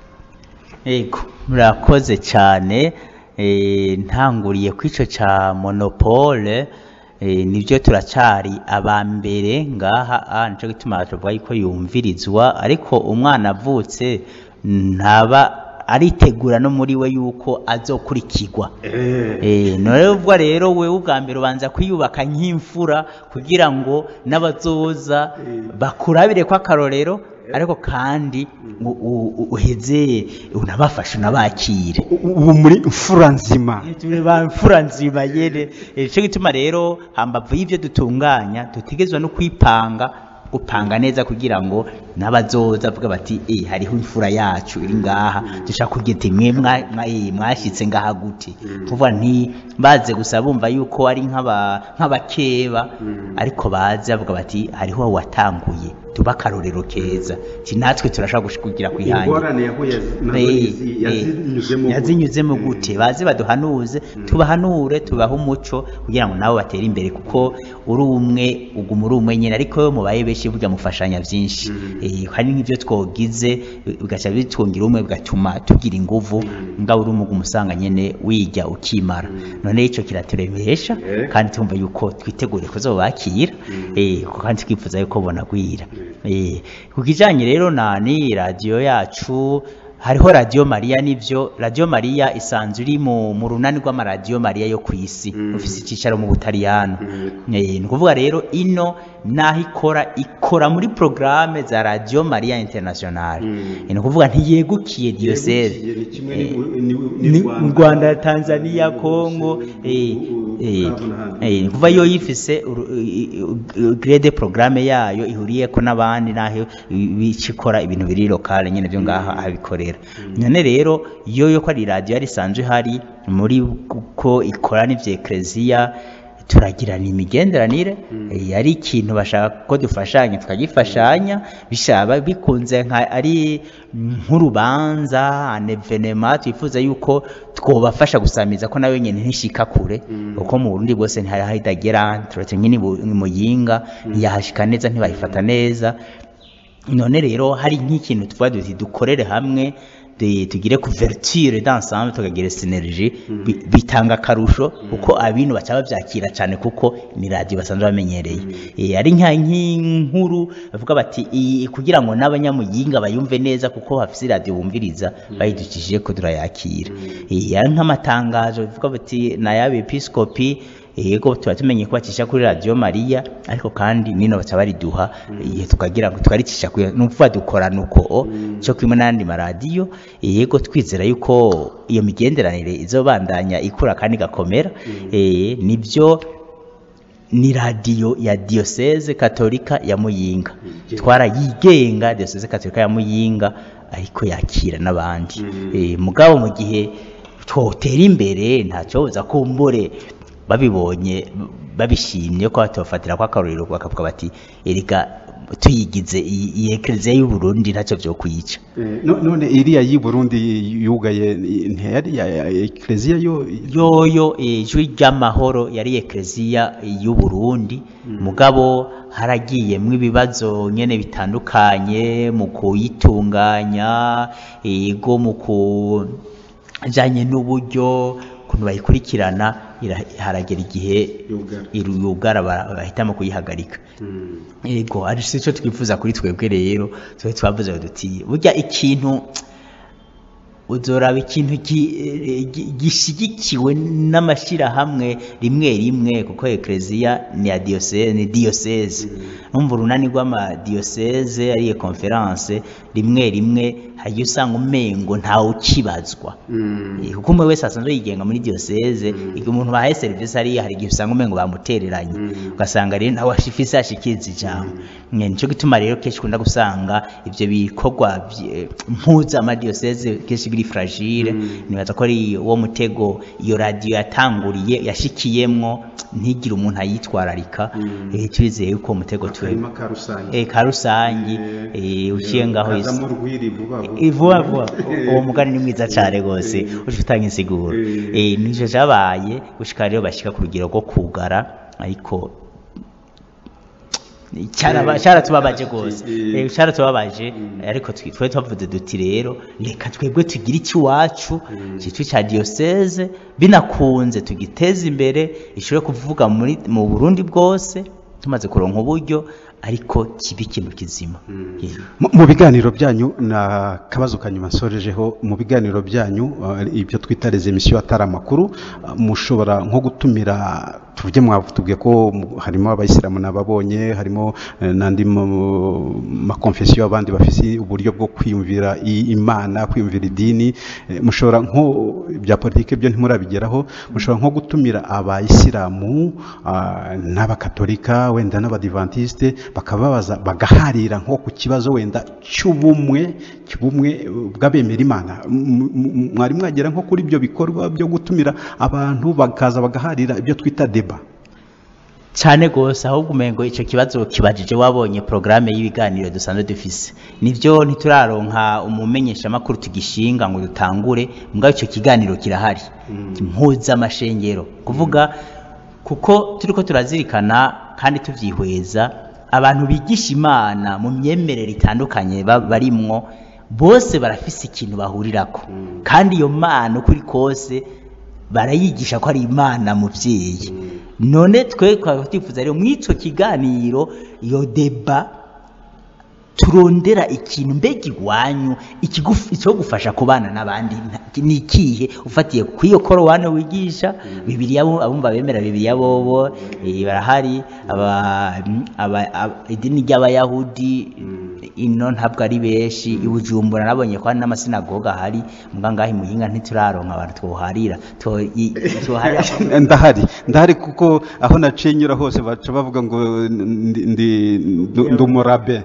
Ego, murakoze cyane eh, ntanguriye ku ico ca monopole eh, nibyo turacyari aba mbere ngaha ah, nico gituma tuvuga yuko yumvirizwa ariko umwana avutse ntaba aritegura no muri we yuko azokurikirwa Eh, none ubwo rero wewe ubwa mbere ubanza kwiyubaka nk'imfura kugira ngo n'abazoza bakurabire ko akarorero ariko kandi u- u- uheze unabafashe unabakire ubu muri mfura nzima turi ba mfura nzima yene Eh, nico gituma rero hambavu y'ivyo dutunganya dutegerezwa no kwipanga gupanga neza kugira ngo n'abazoza avuga bati eh hariho imfura yacu iri ngaha dushaka kugira ati mwe mwa- mwa- eh, mwashitse ngaha gute kuvuga nti baze gusa bumva yuko ari nk'aba nk'abakeba ariko baze bavuga bati hariho watanguye tuba akarorero keza ti natwe turashaka gush- kugira kwihangira ingorane yahuye nazo Eh, izi- eh, yazinyuzemo yazinyuzemo gute baze baduhanuze tubahanure tubahe umuco kugira ngo nabo batere imbere kuko uri umwe uguma uri umwe nyine ariko iyo mubaye benshi burya mufashanya byinshi Eh, hari nk'ibyo twogize bigaca bitwongira umwe bigatuma tugira inguvu ngaho uri umwe umusanga nyine wijya ukimara none icyo kiraturemesha kandi tumva yuko twitegure kuzobakira eh, kandi twifuza yuko bonagwira Eh, ku kijanye rero na ni radiyo yacu hariho radiyo mariya nivyo radiyo mariya isanzwe iri mu mu runani rw'amaradiyo mariya yo ku isi ufise icyicaro mu butaliyano Eh, ni ukuvuga rero ino naho ikora ikora muri porogaramu za radiyo mariya internationale ni ukuvuga ntiyegukiye diyoseze ni mu rwanda tanzania kongo eh, eh, eh, kuva yo yifise grade programme yayo ihuriyeko n'abandi naho bicikora ibintu biri lokale nyene byo ngaha abikorera none rero yo yo ko ari radio yari isanzwe hari muri ko ikora n'ivya ecclesia turagirana imigenderanire eh, ari ikintu bashaka ko dufashanya tukagifashanya bishaba bikunze nka ari nk'urubanza anevenema twifuza yuko twobafasha gusamiza ko nawe nyene ntishika kure kuko mu Burundi bwose ntihari hahitagera turetse nk'ini muyinga ntiyahashika neza ntibayifata neza none rero hari nk'ikintu tuvuga duti dukorere hamwe de- tugire couverture d'ensemble tukagira synergie bi- bitanga akarusho kuko abintu baca bavyakira cyane kuko ni radio basanzwe bamenyereye Eh, ari nka nk'inkuru bavuga bati "Iyi- kugira ngo n'abanyamuyinga bayumve neza kuko hafise radio bumviriza bayidukishije ko turayakira Eh, ari nk'amatangazo bavuga bati na yabe episcopi yego tuba tumenye ko bacisha kuri radio mariya ariko kandi nino baca bariduha igihe tukagira ngo twaricisha kuri ni ukuvuga dukorana uko cyo kimwe n'andi maradiyo yego twizera yuko iyo migenderanire izobandanya ikura kandi igakomera eh, nibyo ni radiyo ya diyoseze katolika ya muyinga twarayigenga diyoseze katolika ya muyinga ariko yakira n'abandi Eh, mugabo mu gihe twotera imbere ntacyo buza kumbure babibonye babishimye ko batofatira ko akarorero bakavuga bati erega tuyigize iyi iyi ekereziya y'u Burundi ntacyo byo kuyica Eh, no- none iriya y'i Burundi yugaye ntiyari ya ya- ekereziya yo yoyo ijwi ry'amahoro yari ekereziya y'u Burundi mugabo haragiyemwo ibibazo nyene bitandukanye mu kuyitunganya ego mu kujanye n'uburyo ukuntu bayikurikirana ira- haragera igihe Yugara. iru- yugara bara- bahitamo kuyihagarika ego ari cyo twifuza kuri twebwe rero twe twavuze duti burya ikintu uzoraba ikintu gi- eh, gi- gishyigikiwe n'amashyirahamwe rimwe rimwe kuko ekereziya ni ya diyoseze ni diyoseze numva urunani rw'amadiyoseze ariyo konferanse rimwe rimwe hajya usanga umengo ntawe ukibazwa Eh, kuko umwe wese asanzwe yigenga muri diyoseze igihe umuntu bahaye serivisi ariya hari igihe usanga umengo bamutereranye ugasanga rero ntawe ashifise ashikiriza ijambo Nye, nico gituma rero kenshi ukunda gusanga ivyo bikorwa vye- mpuza amadiyoseze kenshi biri fragile nibaza ko ari uwo mutego iyo radiyo yatanguriye yashikiyemwo ntigire umuntu ayitwararika Eh, turizeye yuko uwo mutego tuwe akarima ka rusange eh, ka rusangi eh, uciye ngaho isi kazamo urwiri vuba vuba Eh, vuba vuba uwo mugani ni mwiza cyane rwose uje utanga insiguro eh nico cyabaye gushika rero bashika ku rugero rwo kugara ariko cyaraba cyaratubabaje rwose eh cyaratubabaje ariko twi- twe twavuze duti rero reka twebwe tugire iki wacu cyitwa cya diocese binakunze tugiteze imbere ishobore kuvuga muri mu Burundi bwose tumaze kuronka uburyo ariko kibe ikintu kizima Yeah. Mu- mu biganiro byanyu na kabazo kanyuma nsorejeho mu biganiro byanyu uh, ibyo twita les émissions atari amakuru uh, mushobora nko gutumira tuvuge mwatubwiye ko mu- harimo abayisilamu nababonye harimo eh, n'andi mu- makonfesiyo abandi bafite uburyo bwo kwiyumvira i- imana kwiyumvira idini eh, mushobora nko bya politike byo ntimurabigeraho mushobora nko gutumira abayisilamu ah, n'abakatolika wenda n'abadivantisite bakababaza bagaharira nko ku kibazo wenda cy'ubumwe cy'ubumwe eh, bw'abemera imana M- m- mwari mwagera nko kuri ibyo bikorwa byo gutumira abantu bakaza bagaharira ibyo twita deba cyane rwose ahubwo umengo icyo kibazo kibajije wabonye porogaramu y'ibiganiro dusanzwe dufise nibyo ntituraronka umumenyeshamakuru tugishinga ngo dutangure mbwa icyo kiganiro kirahari mpuzamashengero kuvuga kuko turiko turazirikana kandi tuvyihweza abantu bigisha imana mu myemerere itandukanye ba- barimwo bose barafise ikintu bahurirako kandi iyo mana uko iri kose barayigisha ko ari imana muvyeyi none twe twaba twifuza rero mw'ico kiganiro iyo deba turondera ikintu mbega iwanyu ikigufi- icyo gufasha kubana n'abandi nta- ni ikihe ufatiye ku iyo korowani wigisha bibiriya bo- abumva bemera bibiriya bobo eh, barahari aba- aba- aba- idini ry'abayahudi ino ntabwo ari benshi i bujumbura nabonye ko hari n'amasinagoga ahari mbwa ngaho i muyinga ntituraronka abantu twoharira two- i- twoharira ndahari ndahari kuko aho naciye nyura hose baca bavuga ngo ndi ndi- ndu- ndi umurabe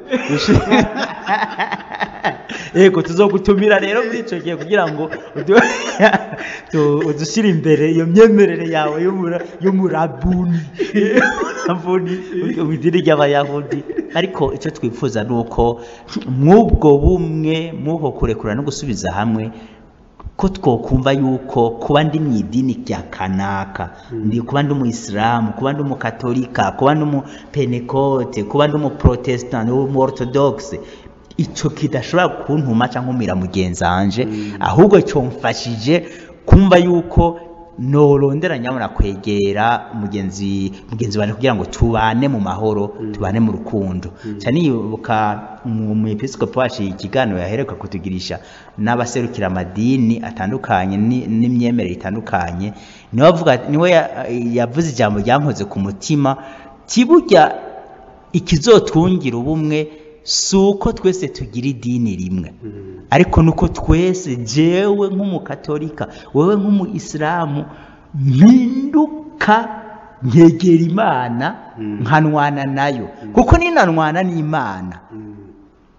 yego tuzogutumira rero muri icyo gihe kugira ngo udu- tu- udushyire imbere iyo myemerere yawe y'umura- y'umurabuni Umurabuni, mu idini ry'abayahudi ariko icyo twifuza ni uko mw'ubwo bumwe mw'uko kurekura no gusubiza hamwe ko twokumva yuko kuba ndi mu idini rya kanaka ndi kuba ndi umuyisilamu kuba ndi umukatolika kuba ndi umupenekote kuba ndi umuprotesitanti umuorthodoxe icyo kidashobora kuntuma cyangwa nkumira mugenzi wanje ahubwo cyomfashije kumva yuko norondera nyabona kwegera mugenzi mugenzi wanjye kugira ngo tubane mu mahoro tubane mu rukundo cyane yibuka mu mu episcope wacu ikiganiro yaheruka kutugirisha n'abaserukira amadini atandukanye ni- n'imyemerere itandukanye niwe avuga niwe ya- yavuze ijambo ryankoze ku mutima kiburya ikizotungira ubumwe si uko twese tugira idini rimwe ariko nuko twese jewe nk'umukatolika wowe nk'umuyisilamu mpinduka nkegera imana nkanwana nayo kuko ninanwana n'imana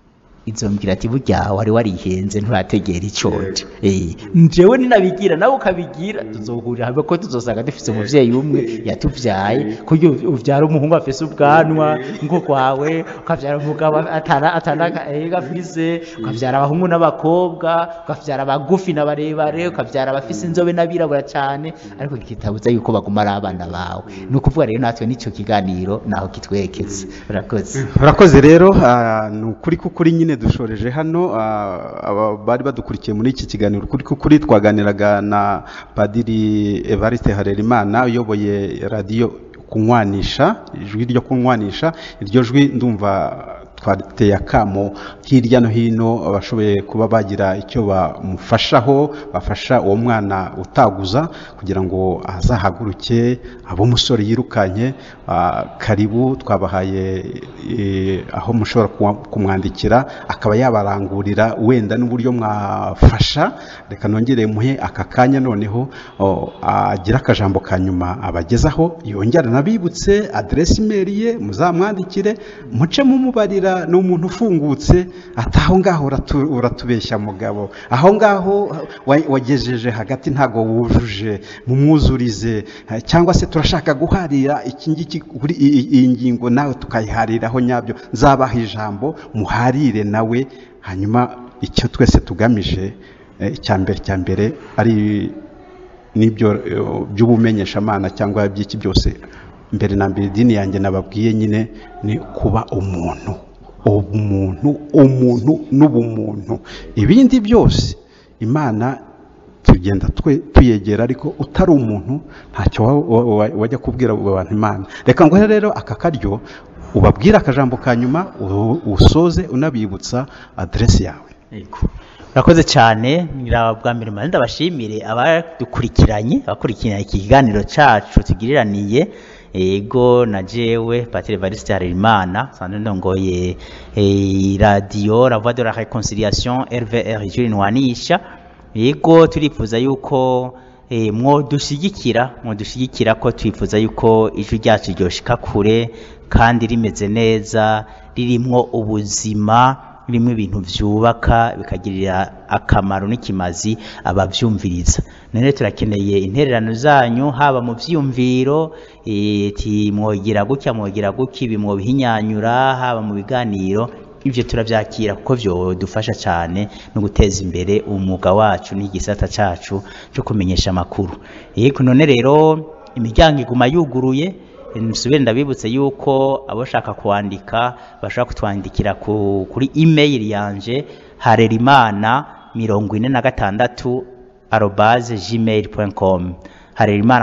izombwira ati burya wari warihenze nturategera icoje eh njewe ninabigira nawe ukabigira tuzohurira hamwe ko tuzosanga dufise umuvyeyi umwe yatuvyaye kuryo uvyara umuhungu afise ubwanwa ngo kwawe ukavyara umugabo atana atana gafise ukavyara abahungu n'abakobwa ukavyara abagufi n'abarebare ukavyara abafise inzobe n'abirabura cyane ariko kitabuza yuko baguma ari abana bawe ni ukuvuga rero natwe n'ico kiganiro naho kitwekeza urakoze urakoze rero ah, ni ukuri kukuri nyine dushoreje hano ah, aba bari badukurikiye muri iki kiganiro ukuri kukuri twaganiraga na padiri evariste harerimana uyoboye radiyo kunywanisha ijwi ryo kunywanisha iryo jwi ndumva twateye akamo hirya no hino abashoboye kuba bagira icyo bamufashaho bafasha uwo mwana utaguza kugira ngo azahaguruke abo umusore yirukanye ah, karibu twabahaye eh, aho mushobora kuwa- kumwandikira akaba yabarangurira wenda n'uburyo mwafasha reka nongere muhe aka kanya noneho oh, agira akajambo ka nyuma abagezaho yongera nabibutse aderesi imeri ye muzamwandikire muce mumubarira ni umuntu ufungutse ati aho ngaho uratu- uratubeshya mugabo aho ngaho wa- wagejeje hagati ntago wujuje mumwuzurize eh, cyangwa se turashaka guharira iki ngiki kuri i- i- iyi ngingo nawe tukayihariraho nyabyo nzabaha ijambo muharire nawe hanyuma icyo twese tugamije eh, icya mbere cya mbere ari n'ibyo eh, by'ubumenyeshamana cyangwa by'iki byose mbere na mbere idini yanjye nababwiye nyine ni kuba umuntu umuntu umuntu n'ubumuntu ibindi byose imana tugenda twe tuyegera ariko utari umuntu ntacyo wa- wa- wa- wajya kubwira abo bantu imana reka ngo rero aka karyo ubabwire akajambo ka nyuma u- usoze unabibutsa aderesi yawe Yego. urakoze cyane ngira bwa mbere mbanza ndabashimire abadukurikiranye abakurikiranye iki kiganiro cacu tugiriraniye ego na jewe patire evariste harerimana sanzwe ndongoye eh, radio la voix de la réconciliation rvr juri ntwanisha ego turifuza yuko eh, mwodushigikira mwodushigikira ko twifuza yuko ijwi ryacu ryoshika kure kandi rimeze neza ririmwo ubuzima birimo ibintu byubaka bikagirira akamaro n'ikimazi ababyumviriza none turakeneye intererano zanyu haba mu byiyumviro eh, ti mwogira gutya mwogira gutya ibi mwobihinyanyura haba mu biganiro ibyo turabyakira kuko byodufasha cyane no guteza imbere umwuga wacu n'igisata cyacu cyo kumenyesha amakuru yego none rero imiryango iguma yuguruye nsubire ndabibutse yuko abashaka kwandika bashobora kutwandikira ku, kuri email yanje harerimana mirongo ine na gatandatu arobase gmail com harerimana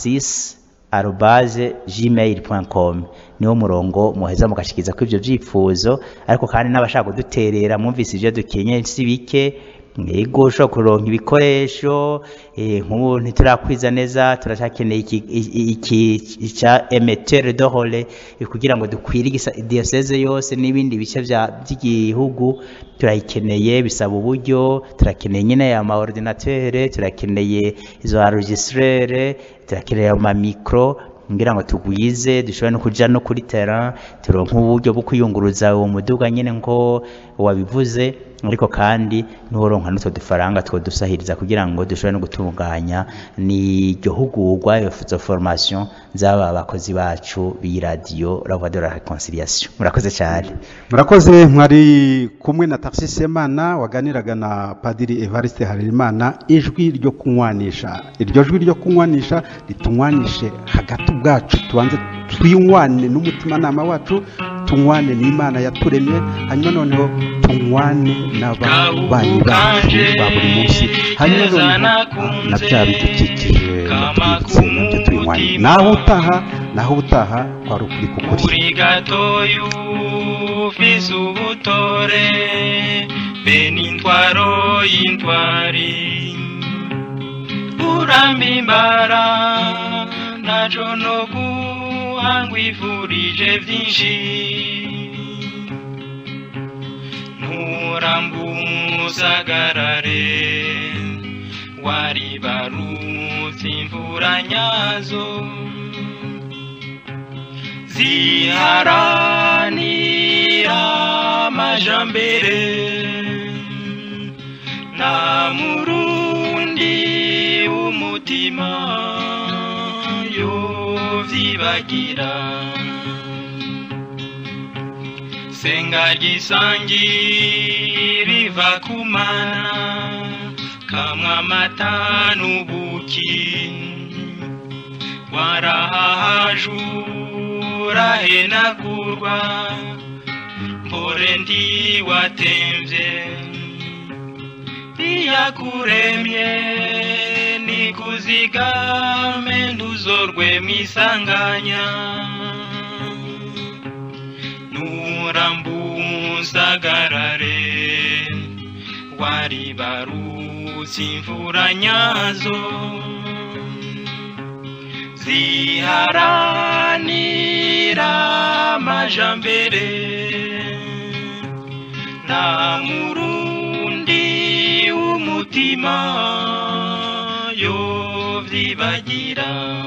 46 arobase gmail com niwo murongo muheza mugashikiza ko ibyo byifuzo ariko kandi n'abashaka kuduterera mwumvise ibyo dukenye si bike yego ushobora kuronka ibikoresho eh, nk'ubu ntiturakwiza neza turacyakeneye iki iki- iki cya emetere de role eh, kugira ngo dukwire igisa- diyoseze yose n'ibindi bice bya- by'igihugu turayikeneye bisaba uburyo turakeneye nyine ama ordinateur turakeneye izo enregistreur turakeneye ama micro ngira ngo tugwize dushobore no kuja no kuri terrain turonke uburyo bwo kwiyunguruza uwo muduga nyine ngo wabivuze ariko kandi n'uworonka n'utwo dufaranga two dusahiriza kugira ngo dushobore no gutunganya n'iryo hugurwa izo formation z'aba bakozi bacu b'iradiyo la voix de la réconciliation murakoze cyane murakoze mwari kumwe na Tarsis Semana waganiraga na Padiri Evariste Harerimana ijwi ryo kunywanisha iryo jwi ryo kunywanisha ritunywanishe hagati ubwacu tubanze twinywane n'umutimanama wacu tunywane n'Imana yaturemye hanyuma noneho tunywane n'ababanyi bacu ba buri munsi hanyuma noneho na bya bidukikije natwibutse nabyo tubinywane naho utaha naho utaha kwari ukuri kukuri uri gatoyu ufise ubutore be n'intwaro y'intwari urampimbara ntaco no guhangwifurije vyinshi nturambusagarare waribarutse imvura nyazo ziharanira amajambo amajambere nta murundi w'umutima yovyibagira senga gisangi riva kumana kamwe amata n'ubuki warahahajura henagurwa mpore ndiwatemvye iyakuremye nikuzigame ntuzorwe mwisanganya nurambusagarare waribarutse imvura nyazo ziharanira amajambere nta murundi w'umutima yovyibagira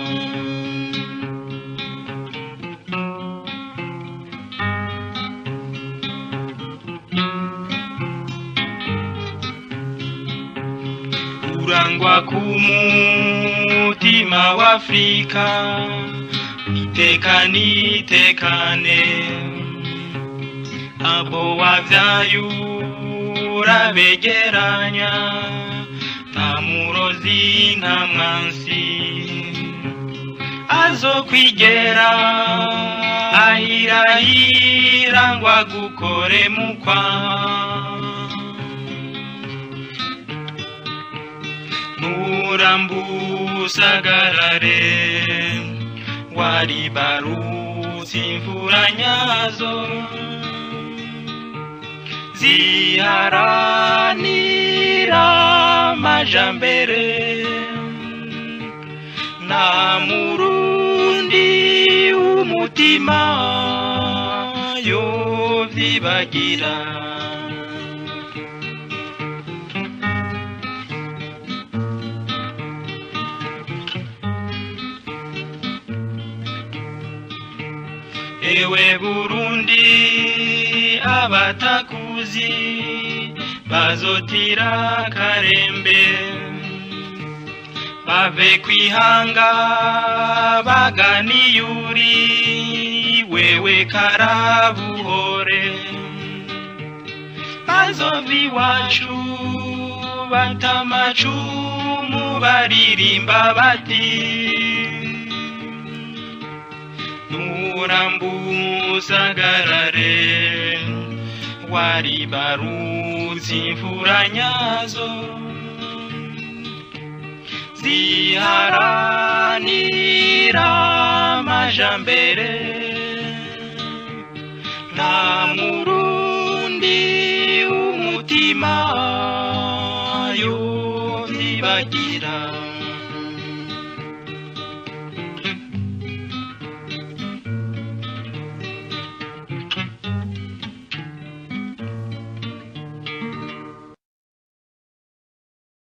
urangwa ku mutima w'afrika iteka nitekane abo wavyayura begeranya nta murozi nta mwansi azokwigera ahirahira ngo agukore mukwa nurambusagarare waribarutse imvura nyazo ziharanira amajambere nta murundi w'umutima yovyibagira ewe burundi abatakuzi bazotira karembe bave kwihanga baganiyuri wewe karabuhore bazova iwacu batamacumu baririmba bati nurambusagarare waribarutse imvura nyazo ziharanira amajambere nta murundi w'umutima yovyibagira